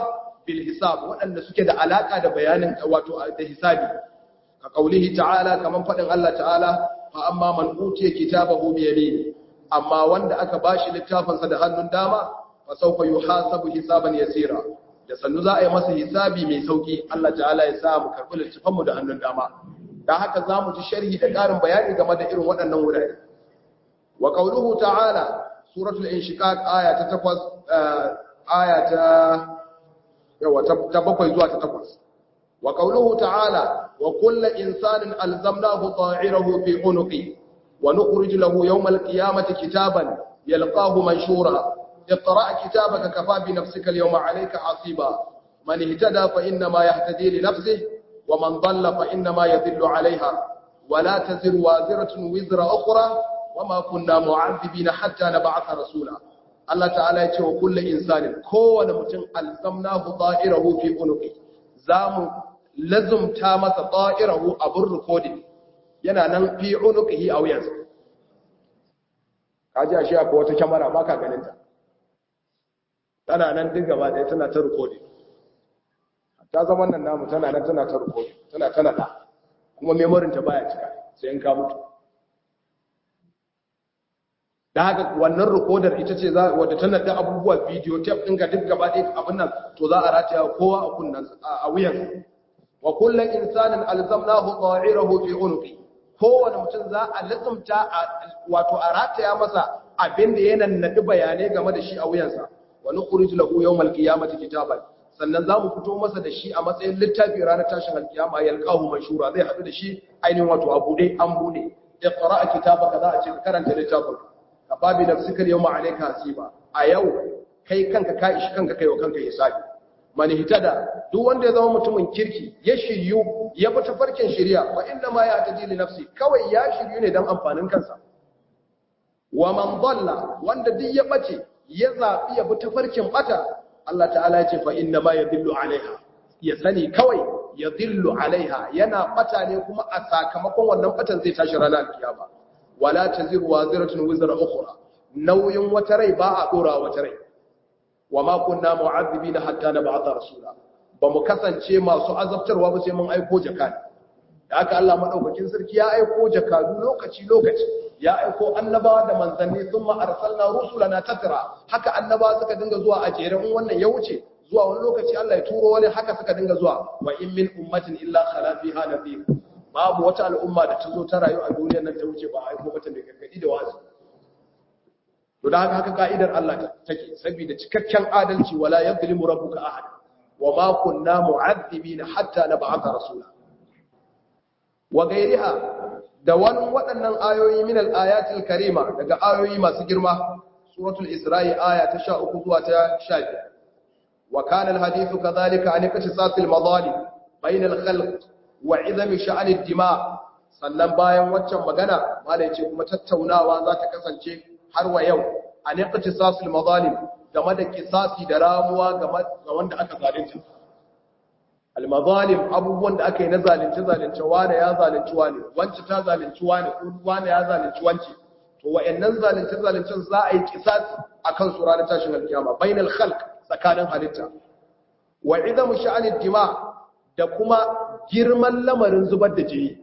A: bil hisab waɗanda suke da alaka da bayanin wato da hisabi ka kaulihi ta'ala kaman fadin Allah ta'ala fa amma man utiya kitabahu bi yamini amma wanda aka bashi littafinsa da hannun dama fa sawfa yuhasabu hisaban yasira da sannu za a yi masa hisabi mai sauki Allah ta'ala ya sa mu karɓi littafanmu da hannun dama dan haka za mu ji sharhi da ƙarin bayani game da irin waɗannan wurare wa qauluhu ta'ala suratul inshiqaq aya ta 8 aya ta yawa ta 7 zuwa ta 8 wa qauluhu ta'ala wa kullu insanin alzamnahu ta'irahu fi unuqi wa nukhrij lahu yawm al-qiyamati kitaban yalqahu manshura اقرأ كتابك كفى بنفسك اليوم عليك حصيبا من اهتدى فإنما يهتدي لنفسه ومن ضل فإنما يذل عليها ولا تزر وازرة وزر أخرى وما كنا معذبين حتى نبعث رسولا الله تعالى يقول كل إنسان كون متن ألزمناه طائره في عنقه زام لزم تامة طائره أبر كود yana nan fi unuqihi aw yanzu kaji ashe akwai wata kyamara baka ganin ta tana nan duk gaba ɗaya tana ta rikodi ta zama nan namu tana nan tana ta rikodi tana tana da kuma memorin ta baya cika sai in ka mutu da haka wannan rikodar ita ce za wadda tana da abubuwa video tape ɗinka duk gaba ɗaya abin nan to za a rataya kowa a kunnan a wuyan wa kullum insanin alzamnahu ta'irahu fi unqi kowane mutum za a lazumta wato a rataya masa abin da yana nadi bayanai game da shi a wuyansa wa nukhrij lahu yawmal qiyamati kitaban sannan zamu fito masa da shi a matsayin littafi ranar tashin alkiyama yalqahu manshura zai hadu da shi ainihin wato a bude an bude iqra kitabaka za a ce karanta littafin ka babi nafsika yawma alayka hasiba a yau kai kanka ka ishi kanka kai wa kanka hisabi man hitada duk wanda ya zama mutumin kirki ya shiryu ya bi tafarkin shari'a fa inna ma ya taji li nafsi kawai ya shiryu ne dan amfanin kansa wa man dalla wanda duk ya bace ya zaɓi ya bi tafarkin ɓata Allah ta'ala ya ce fa inna ma ya dillu alaiha ya sani kawai ya dillu alaiha yana ɓata ne kuma a sakamakon wannan ɓatan zai tashi ranar alkiyama wala taziru waziratun wizra ukhra nauyin wata rai ba a dora wata rai wa ma kunna mu'azzibina hatta nab'atha rasula ba mu kasance masu azabtarwa ba sai mun aiko jakani da haka Allah madaukakin sarki ya aiko jakadu lokaci lokaci ya aiko annabawa da manzanni thumma arsalna rusulana tatra haka annabawa suka dinga zuwa a jere in wannan ya wuce zuwa wani lokaci Allah ya turo wani haka suka dinga zuwa wa in min ummatin illa khala fiha nadhir babu wata al'umma da ta zo ta rayu a duniyar nan ta wuce ba a aiko mata da gargadi da wazi to da haka haka ka'idar Allah take saboda cikakken adalci wala yadhlimu rabbuka ahad wa ma kunna mu'adhibina hatta nab'atha rasula wa gairiha da wani waɗannan ayoyi min al-ayatil karima daga ayoyi masu girma suratul isra'i aya ta 13 zuwa ta 15 wa kana al-hadithu kadhalika an iktisasil madhalim bain al-khalq wa 'idami sha'n ad-dima sannan bayan waccan magana malai ce kuma tattaunawa za ta kasance har wa yau an iktisasil madhalim game da kisasi da ramuwa ga wanda aka zalunta almazalim abubuwan da aka yi na zalunci zalunci wane ya zalunci wane wance ta zalunci wane wane ya zalunci wance to wayannan zalunci zaluncin za a yi kisasi akan su ranar tashin alkiyama bainal khalq tsakanin halitta wa idamu sha'anid dima da kuma girman lamarin zubar da jini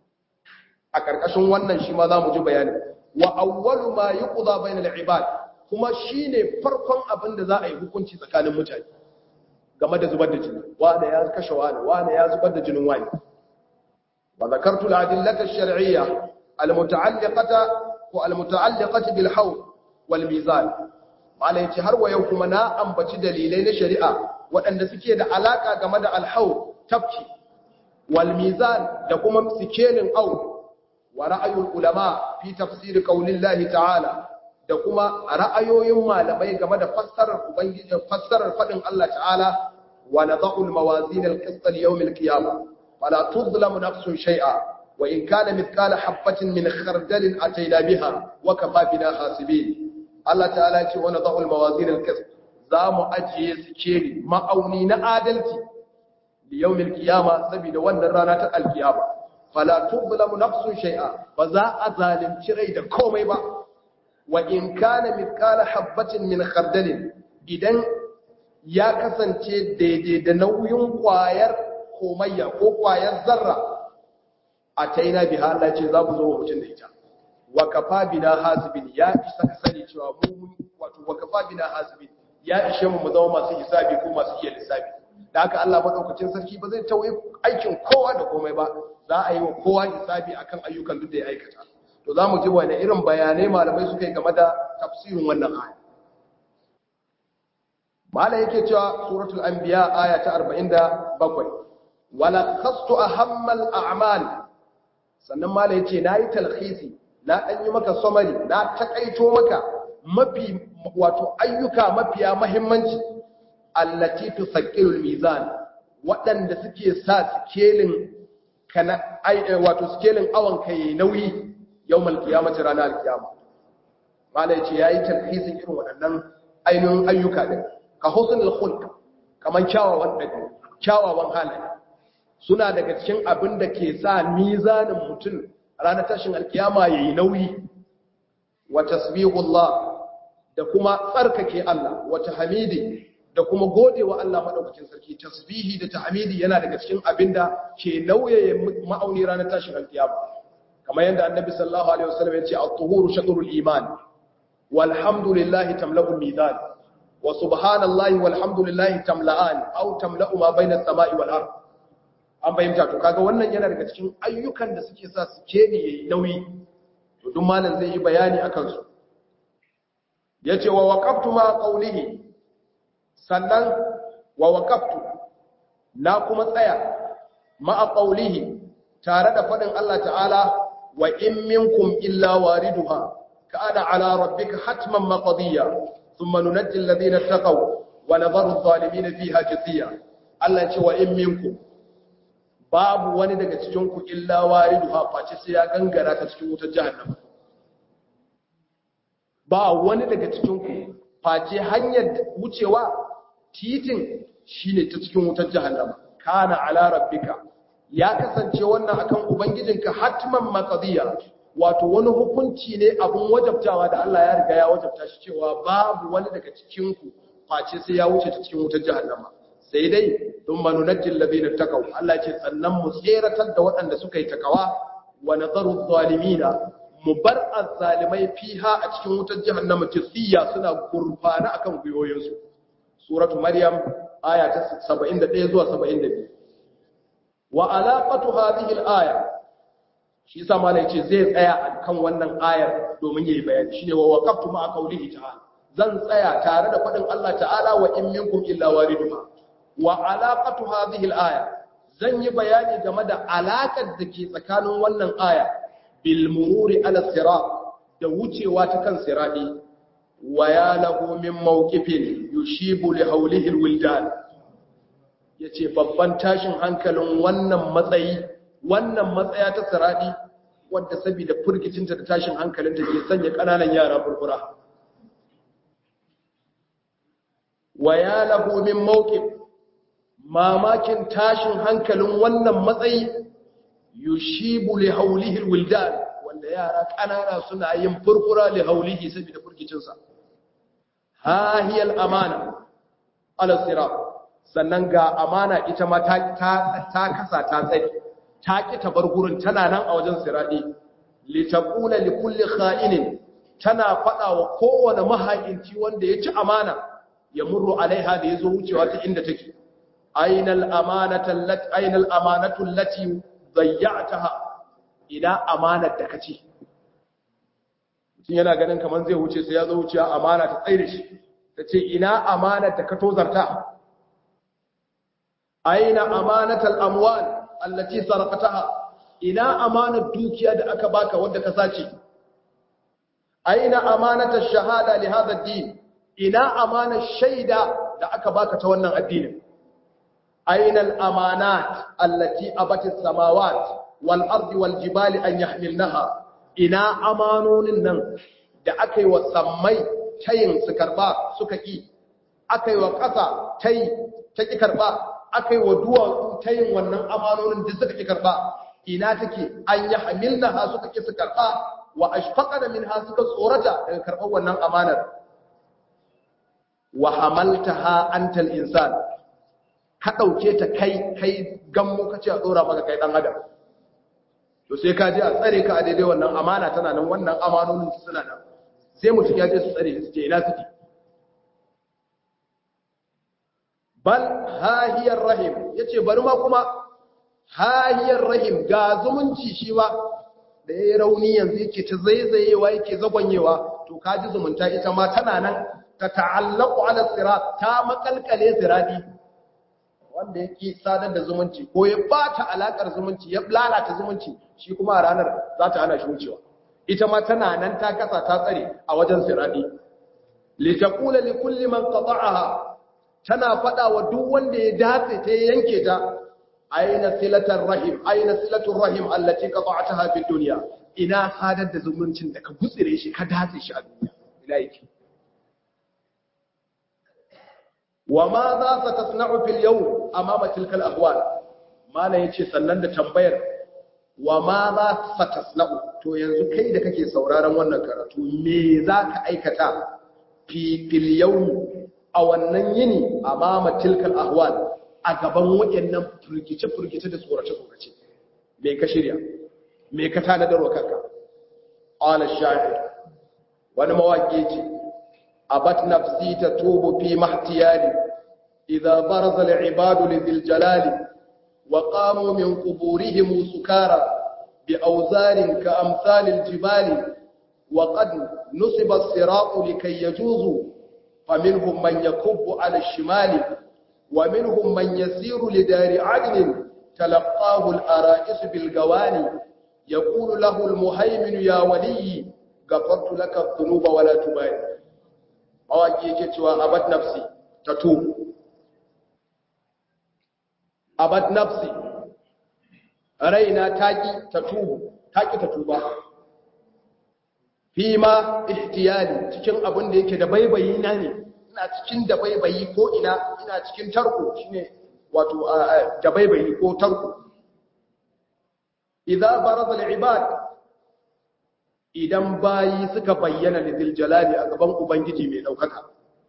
A: a karkashin wannan shi ma za mu ji bayani wa awwalu ma yuqda bainal ibad kuma shine farkon abin da za a yi hukunci tsakanin mutane game da zubar da jini wane ya kashe wane wane ya zubar da jinin wani wa zakartu al-adillata ash-shar'iyya al-muta'alliqata wa al-muta'alliqati bil hawl wal mizan malai ce har wa yau kuma na ambaci dalilai na shari'a waɗanda suke da alaka game da al-hawl tafki wal mizan da kuma sikelin au wa ra'ayul ulama fi tafsir qaulillahi ta'ala da kuma ra'ayoyin malamai game da fassarar ubangiji fassarar fadin Allah ta'ala wa nadha'u al-mawazin al-qist li-yawm al-qiyamah fala tudlamu nafsun shay'a wa in kana mithqala habatin min khardalin atayna biha wa kafa bina hasibin Allah ta'ala ya ce wa nadha'u al-mawazin al-qist za mu ajiye sikeli ma'auni na adalci li-yawm al-qiyamah saboda wannan rana ta al-qiyama fala tudlamu nafsun shay'a ba za a zalunci rai da komai ba wa in kana mithqala habatin min khardalin idan ya kasance daidai da nauyin kwayar komayya ko kwayar zarra a taina biha Allah ce za mu zo wa mutum da ita wa kafa bina hasibin ya isa ka sani cewa mu wato wa kafa bina hasibin ya ishe mu mu zama masu hisabi ko masu iya lissafi da haka Allah madaukakin sarki ba zai tauye aikin kowa da komai ba za a yi wa kowa hisabi akan ayyukan duk da ya aikata to za mu ji wani irin bayanai malamai suka yi game da tafsirin wannan aya mala yake cewa suratul anbiya aya ta 47 wala khastu ahammal a'mal sannan mala yace nayi talkhisi na dan yi maka summary na takaito maka mafi wato ayyuka mafiya muhimmanci allati tusaqqilul mizan waɗanda suke sa scaling kana wato scaling awan kai nauyi yawmal qiyamati ranar alqiyama mala yace yayi talhisin irin waɗannan ainihin ayyuka din ka husnul khulq kaman kyawawan dabi kyawawan halaye suna daga cikin abin da ke sa mizanin mutum ranar tashin alkiyama yayi nauyi wa tasbihullah da kuma tsarkake Allah wa tahmidi da kuma godewa Allah madaukakin sarki tasbihi da tahmidi yana daga cikin abin da ke nauyaye ma'auni ranar tashin alkiyama kamar yadda annabi sallallahu alaihi wasallam ya ce at-tuhuru shatrul iman walhamdulillahi tamla'ul mizan wa subhanallahi walhamdulillahi tamla'an aw tamla'u ma bayna as-sama'i wal ard an bayyana to kaga wannan yana daga cikin ayyukan da suke sa su kene yayi nauyi to duk malam zai yi bayani akan su yace wa waqaftu ma qawlihi sannan wa waqaftu na kuma tsaya ma qawlihi tare da fadin Allah ta'ala wa in minkum illa wariduha kana ala rabbika hatman maqdiya thumma nunajji alladhina taqaw wa nadharu adh-dhalimin fiha jithiya Allah ce wa in minkum babu wani daga cikin ku illa wariduha face sai ya gangara ta cikin wutar jahannama ba wani daga cikin ku face hanyar wucewa titin shine ta cikin wutar jahannama kana ala rabbika ya kasance wannan akan ubangijinka hatman maqdiya wato wani hukunci ne abun wajabtawa da Allah ya riga ya wajabta shi cewa babu wani daga cikin ku face sai ya wuce ta cikin wutar jahannama sai dai thumma nunajjil ladina taqaw Allah ce sannan mu tseratar da waɗanda suka yi takawa wa nadaru zalimina mu bar azzalimai fiha a cikin wutar jahannama tisiya suna gurfana akan guyoyinsu suratu maryam aya ta 71 zuwa 72 wa alaqatu hadhihi al-aya shi yasa malai ce zai tsaya kan wannan ayar domin yayi bayani shine wa waqaftu ma qawlihi ta'ala zan tsaya tare da fadin Allah ta'ala wa in minkum illa wariduha wa alaqatu hadhihi al-aya zan yi bayani game da alakar da ke tsakanin wannan aya bil mururi ala sirat da wucewa ta kan sirati wa ya lahu min mawqifin yushibu li hawlihi al-wildan ya ce babban tashin hankalin wannan matsayi wannan matsaya ta siradi wadda saboda furgicinta da tashin hankalinta ke sanya ƙananan yara furfura wa ya lahu min mawqif mamakin tashin hankalin wannan matsayi yushibu li hawlihi alwildan wanda yara ƙanana suna yin furfura li hawlihi saboda furgicinsa ha hiya al-amana ala sirat sannan ga amana ita ma ta kasa ta tsaye ta ki ta bar gurin tana nan a wajen siradi litaqula likulli kha'inin tana fada wa kowane mahaikinci wanda ya ci amana ya murru alaiha da yazo wucewa ta inda take ainal amanatu allati ainal amanatu allati dayya'taha ina amanar da kace mutum yana ganin kaman zai wuce sai ya zo wucewa amana ta tsaye da shi tace ina amanar da ka tozarta aina amanatal amwal allati sarqataha ina amanar dukiya da aka baka wanda ka sace aina amanatal shahada li hadha ad-din ina amanar shaida da aka baka ta wannan addinin aina al-amanat allati abatis samawat wal ardi wal jibali an yahmilnaha ina amanonin nan da aka yi wa sammai tayin su karba suka ki aka yi wa ƙasa tayi ta ki karba aka yi wa duwatsu ta yin wannan amanonin da suka ƙi karɓa ina take an yi hamilna ha suka ƙi su karɓa wa ashfaqa da min ha suka tsorata daga karɓar wannan amanar wa hamaltaha antal insan ka dauke ta kai kai gammo kace a dora maka kai dan adam to sai ka je a tsare ka a daidai wannan amana tana nan wannan amanonin suna nan sai mutum ya je su tsare su je ina suke bal hahiyar rahim yace bari ma kuma hahiyar rahim ga zumunci shi ba da yayi rauni yanzu yake ta zaizayewa yake zagonyewa to kaji zumunta ita ma tana nan ta ta'allaqu ala sirat ta makalkale siradi wanda yake sadar da zumunci ko ya bata alakar zumunci ya lalata zumunci shi kuma a ranar za ta hana shi wucewa ita ma tana nan ta kasa ta tsare a wajen siradi li taqula li kulli man qata'aha tana fada wa duk wanda ya dace ta yanke ta aina silatar rahim aina silatul rahim allati qata'taha fid dunya ina sadar da zumuncin da ka gutsire shi ka dace shi a duniya ila yake wa ma za ta tasna'u fil yawm amama tilka al ahwal mala yace sannan da tambayar wa ma za ta tasna'u to yanzu kai da kake sauraron wannan karatu me za ka aikata fi fil yawm a wannan yini amama tilka al ahwal a gaban waɗannan furgice-furgice da tsorace-tsorace mai ka shirya mai ka tanadarwa kanka ala shahid wani mawaƙi ce abat nafsi ta tubu fi mahtiyali idza baraza al-ibadu lidhil jalali wa qamu min quburihim sukara bi awzarin ka amsalil jibali wa qad nusiba as-siratu likay yajuzu faminhum man yakubbu ala ash-shimali ومنهم من يسير لدار عدن تلقاه الأرائس بالقواني يقول له المهيمن يا ولي غفرت لك الذنوب ولا تبالي أواجي يكتوى أبد نفسي تتوب أبد نفسي رينا تاجي تتوب تاجي تتوب فيما احتيالي cikin abin da yake da baibayi na ne ina cikin dabaibayi ko ina ina cikin tarko shine wato dabaibayi ko tarko idza barada al-ibad idan bayi suka bayyana lidil jalali a gaban ubangiji mai daukaka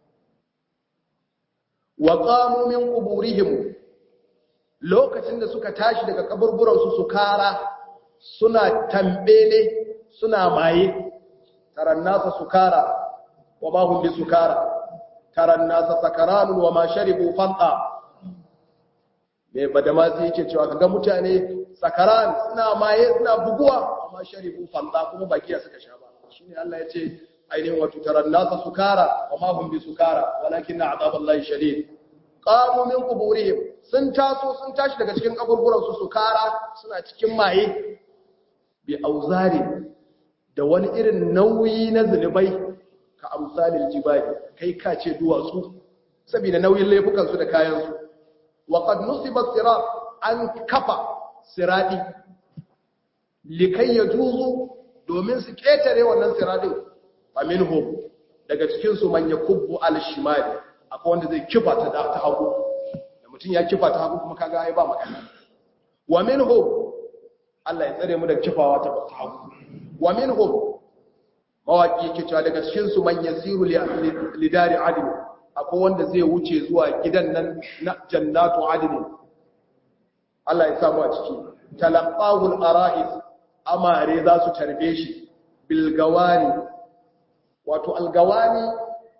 A: wa qamu min quburihim lokacin da suka tashi daga kaburburan su su kara suna tambele suna maye tarannasa sukara wa ma hum bisukara taran nasa sakaranun wa ma sharibu fanta mai badamasi yake cewa kaga mutane sakaran suna maye suna buguwa amma sharibu fanta kuma bakiya suka sha ba shine Allah ya ce ainihin wato taran nasa sukara wa ma hum bi sukara walakin azaballahi shadid qamu min quburihim sun taso sun tashi daga cikin kaburburan su sukara suna cikin maye bi auzari da wani irin nauyi na zunubai ka amsalin jibali kai ka ce duwatsu saboda nauyin laifukansu da kayansu wa qad nusiba sirat an kafa siradi likai yajuzu domin su ketare wannan siradin faminhum daga cikin su man yakubbu al-shimali akwai wanda zai kifa ta ta hagu da mutum ya kifa ta hagu kuma kaga ai ba magana wa minhum Allah ya tsare mu da kifawa ta hagu wa minhum mawaki yake cewa daga cikin su man yasiru lidari adin akwai wanda zai wuce zuwa gidan nan na jannatu adin Allah ya samu a ciki talaqahul ara'is amare za su tarbe shi bil gawani wato algawani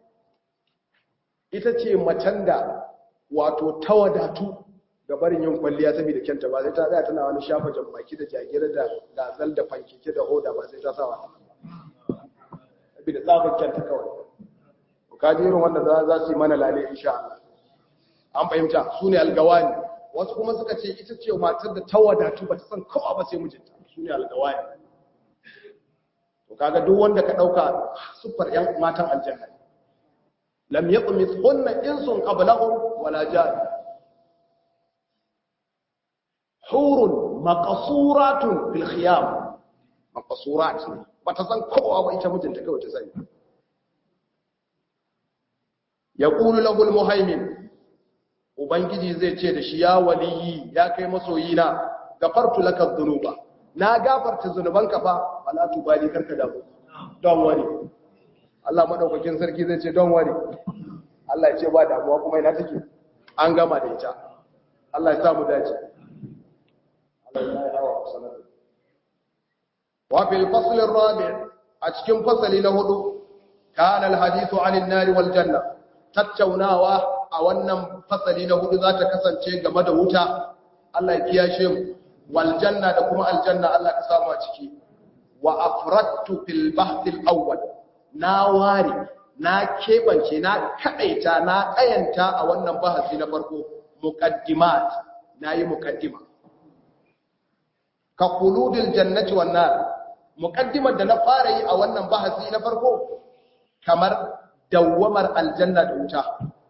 A: ita ce macen da wato tawadatu ga barin yin kwalliya saboda kyanta ba sai ta tsaya tana wani shafa jambaki da jagira da gazal da fankeke da hoda ba sai ta sa wa saboda tsafin kyanta kawai ka ji irin wanda za su yi mana lale insha Allah an fahimta su ne algawani wasu kuma suka ce ita ce matar da ta wadatu ba ta san kowa ba sai mijinta su ne algawani to kaga duk wanda ka dauka sufar yan matan aljanna lam yatmithunna insun qablahum wala jan hurun maqsuratun fil khiyam maqsurat bata san kowa ba ita mijinta kawai ta sani yaqulu lahu almuhaymin ubangiji zai ce da shi ya waliyi ya kai masoyina gafartu laka dhunuba na gafarta zunubanka fa wala tubali karka damu don wari Allah madaukakin sarki zai ce don wari Allah ya ce ba damuwa kuma ina take an gama da ita Allah ya sa mu dace Allah ya yi hawa sanar wa fil fasl ar-rabi' a cikin fasali na hudu kana al-hadithu 'anil nar wal janna tattaunawa a wannan fasali na hudu za ta kasance game da wuta Allah ya kiyashe mu wal janna da kuma aljanna Allah ka samu a ciki wa afradtu fil bahth al-awwal na ware na kebance na kadaita na kayanta a wannan bahasi na farko muqaddimat nayi muqaddima ka quludil jannati wan nar muqaddimar da na fara yi a wannan bahasi na farko kamar dawwamar aljanna da wuta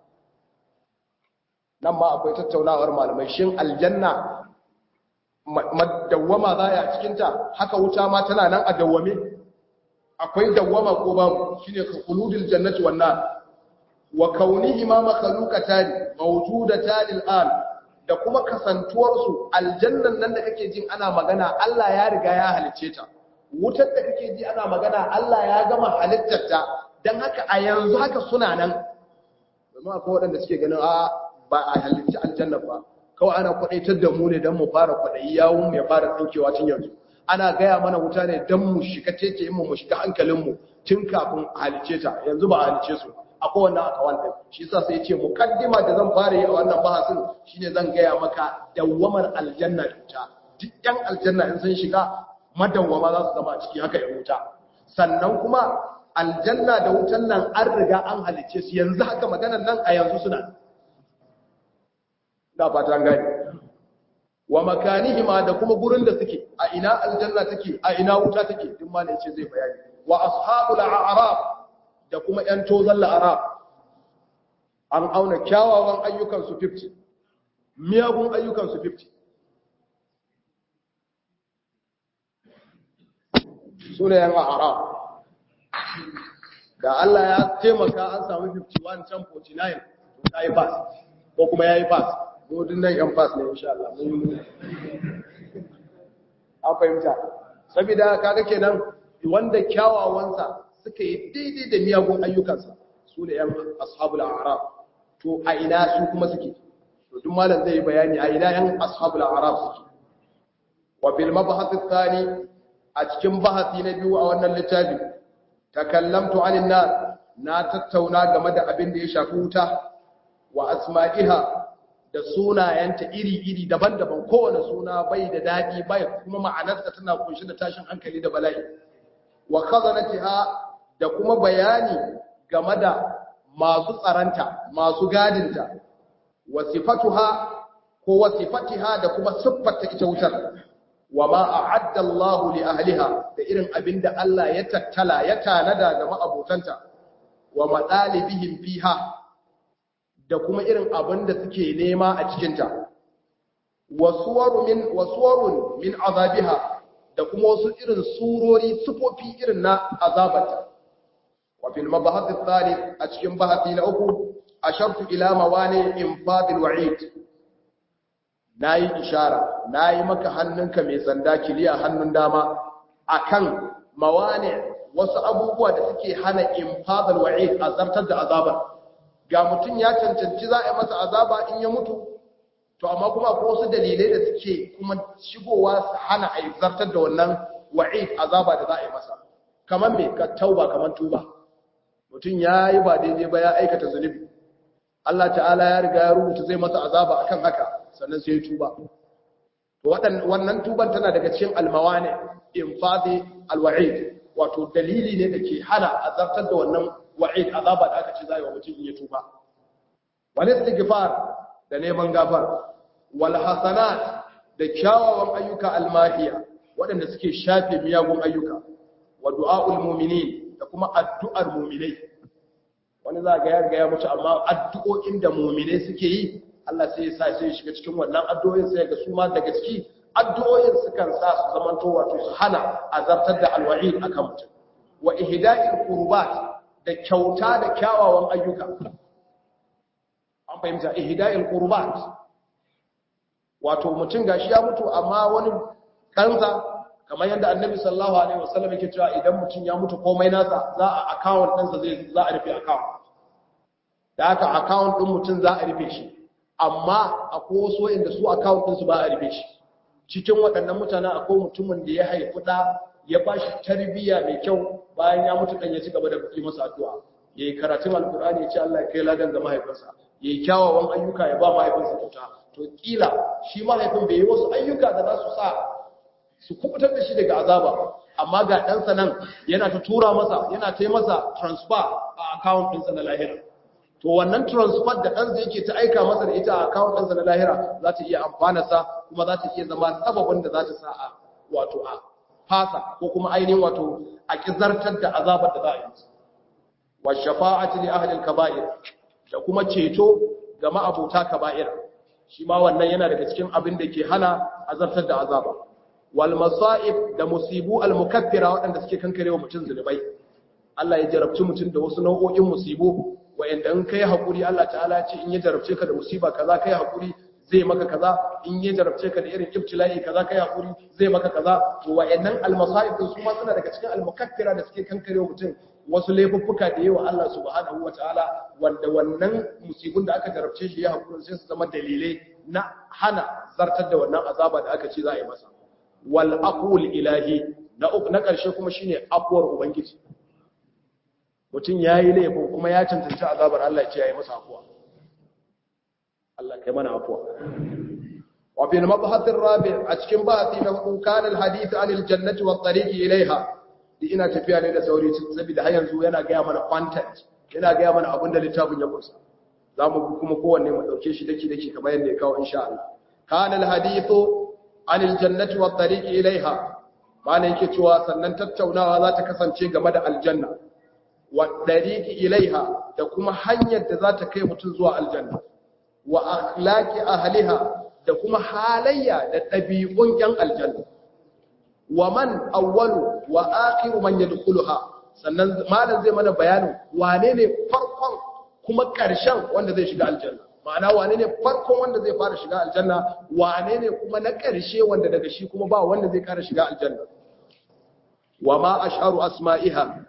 A: nan ma akwai tattaunawar malamai shin aljanna madawwama za a cikinta haka wuta ma tana nan a dawwame akwai dawwama ko babu shine ka khuludil jannati wan nar wa kaunihima makhluqatan mawjudatan al'an da kuma kasantuwar su aljannan nan da kake jin ana magana Allah ya riga ya halice ta wutar da kake ji ana magana Allah ya gama halittar ta dan haka a yanzu haka suna nan domin akwai waɗanda suke ganin a ba a halitta aljanna ba kawai ana kwadaitar da mu ne don mu fara kwadayi yawon mu ya fara tsinkewa tun yanzu ana gaya mana wuta ne don mu shiga tece mu mu shiga hankalinmu tun kafin halice ta yanzu ba a halice su akwai wannan akawal din shi yasa sai ce mukaddima da zan fara yi a wannan bahasin shine zan gaya maka dawwamar aljanna da wuta duk yan aljanna in sun shiga madawwama za su zama a ciki haka ya wuta sannan kuma aljanna da wutan nan an riga an halice su yanzu haka maganar nan a yanzu suna da fatan gani wa makanihima da kuma gurin da suke a ina aljanna take a ina wuta take duk ma ne yace zai bayani wa ashabul a'raf da kuma yan tozan la'arab an auna kyawawan ayyukan su 50 miyagun ayyukan su 50 sune yan a'raf da Allah ya taimaka an samu 51 can 49 to kai pass ko kuma yayi pass godin nan yan fas ne insha Allah mun yi an fahimta saboda kaga kenan wanda kyawawansa suka yi daidai da miyagun ayyukansa su ne yan ashabul a'raf to a ina su kuma suke to duk malam zai yi bayani a ina yan ashabul a'raf suke wa bil mabhath athani a cikin bahasi na biyu a wannan littafi takallamtu anin nar na tattauna game da abin da ya shafi wuta wa asma'iha da sunayenta iri-iri daban-daban kowane suna bai da daɗi bai kuma ma'anarsa tana kunshi da tashin hankali da bala'i wa khazanatiha da kuma bayani game da masu tsaranta masu gadinta wa sifatuha ko wa sifatiha da kuma siffarta ita wutar wa ma a'adda Allahu li ahliha da irin abinda Allah ya tattala ya tanada ga ma'abotanta wa madalibihim fiha da kuma irin abin da suke nema a cikinta wasuwarun min azabiha da kuma wasu irin surori sufofi irin na azabata wa fil mabahath ath a cikin bahati na uku ashartu ila mawani infadil wa'id nayi ishara nayi maka hannunka mai sanda kiliya hannun dama akan mawani wasu abubuwa da suke hana infadil wa'id azabtar da azabar ga mutum ya cancanci za a yi masa azaba in ya mutu to amma kuma akwai wasu dalilai da suke kuma shigowa su hana a zartar da wannan wa'id azaba da za a yi masa kamar me ka tauba kamar tuba mutum ya yi ba daidai ba ya aikata zunubi Allah ta'ala ya riga ya rubuta zai masa azaba akan haka sannan sai ya tuba to wannan tuban tana daga cikin almawani infadi alwa'id wato dalili ne da ke hana azartar da wannan wa'id azaba da aka ce zai wa mutum in ya tuba wal istighfar da neman gafar wal hasanat da kyawawan ayyuka almahiya waɗanda suke shafe miyagun ayyuka wa du'aul mu'minin da kuma addu'ar mu'minai wani za ga ya riga ya mutu amma addu'o'in da mu'minai suke yi Allah sai ya sa sai ya shiga cikin wannan addu'o'in sai ga su ma daga ciki addu'o'in sukan sa su zamanto wato su hana azartar da alwa'id akan mutum wa ihda'il qurbat da kyauta da kyawawan ayyuka an fahimta ihda'il qurbat wato mutum gashi ya mutu amma wani kansa kamar yadda annabi sallallahu alaihi wasallam yake cewa idan mutum ya mutu komai nasa za a account ɗinsa zai za a rufe account da haka account din mutum za a rufe shi amma akwai wasu inda su account din su ba a rufe shi cikin waɗannan mutanen akwai mutumin da ya haifi da ya ba shi tarbiyya mai kyau bayan ya mutu dan ya ci gaba da yi masa addu'a yayi karatun alkur'ani ya ce Allah ya kai ladan ga mahaifinsa yayi kyawawan ayyuka ya ba mahaifinsa kyauta to kila shi mahaifin bai yi wasu ayyuka da za su sa su kubutar da shi daga azaba amma ga ɗansa nan yana ta tura masa yana ta masa transfer a account ɗinsa na lahira to wannan transfer da ɗansa yake ta aika masa da ita a account ɗinsa na lahira za ta iya amfanarsa kuma za ta iya zama sababin da za ta sa a wato a fasa ko kuma ainihin wato a kizartar da azabar da za a yi masa wa shafa'ati li ahli al-kaba'ir da kuma ceto ga ma'abuta kaba'ir shi ma wannan yana daga cikin abin da ke hana azartar da azaba wal masa'ib da musibu al mukaffira waɗanda suke kankarewa mutum zunubai Allah ya jarabci mutum da wasu nau'o'in musibu wa'anda in kai hakuri Allah ta'ala ya ce in ya jarabce ka da musiba kaza kai hakuri zai maka kaza in ya jarabce ka da irin ibtila'i kaza kai hakuri zai maka kaza to wa'annan al masa'ib su ma suna daga cikin al mukaffira da suke kankarewa mutum wasu laifuffuka da yawa Allah subhanahu wataala wanda wannan musibin da aka jarabce shi ya hakuri sai su zama dalilai na hana zartar da wannan azaba da aka ce za a yi masa wal aqul ilahi na uku na karshe kuma shine afuwar ubangiji mutum yayi laifin kuma ya cancanci azabar Allah ya ce yayi masa afuwa Allah kai mana afuwa wa bil mabhath ar-rabi' a cikin bahati na hudu kana al-hadith anil jannati wat tariqi ilaiha ina tafiya ne da sauri saboda har yanzu yana ga mana content yana ga mana abin da littafin ya kusa za mu kuma kowanne mu ɗauke shi daki daki kamar yadda ya kawo insha Allah kana alhadithu anil jannati wat tariqi ilaiha mana yake cewa sannan tattaunawa za ta kasance game da aljanna wat tariqi ilaiha da kuma hanyar da za ta kai mutum zuwa aljanna wa akhlaqi ahliha da kuma halayya da ɗabi'un yan aljanna wa man awwalu wa akhiru man yadkhuluha sannan malam zai mana bayanin wane ne farkon kuma ƙarshen wanda zai shiga aljanna ma'ana wane ne farkon wanda zai fara shiga aljanna wane ne kuma na ƙarshe wanda daga shi kuma ba wanda zai ƙara shiga aljanna wa ma asharu asma'iha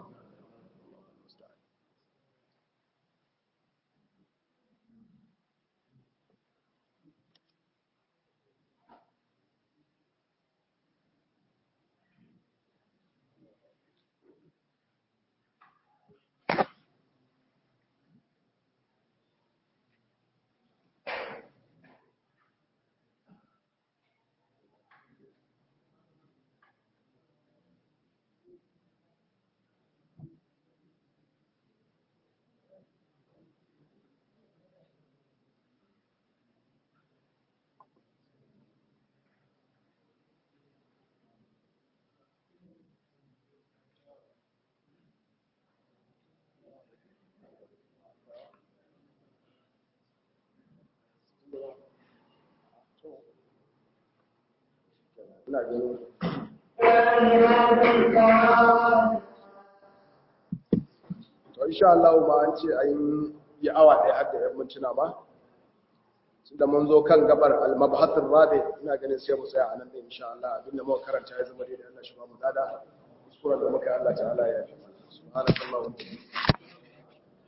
A: ina ganin to insha Allah ba an ce an yi awa ɗaya har da 'yan mintuna ba da mun zo kan gabar al-mabhathur rabi ina ganin sai mu tsaya anan da insha Allah abinda muka karanta ya zama daidai Allah shi ba mu dada kuskuren da muka yi Allah ta'ala ya yi subhanallahi wa bihamdihi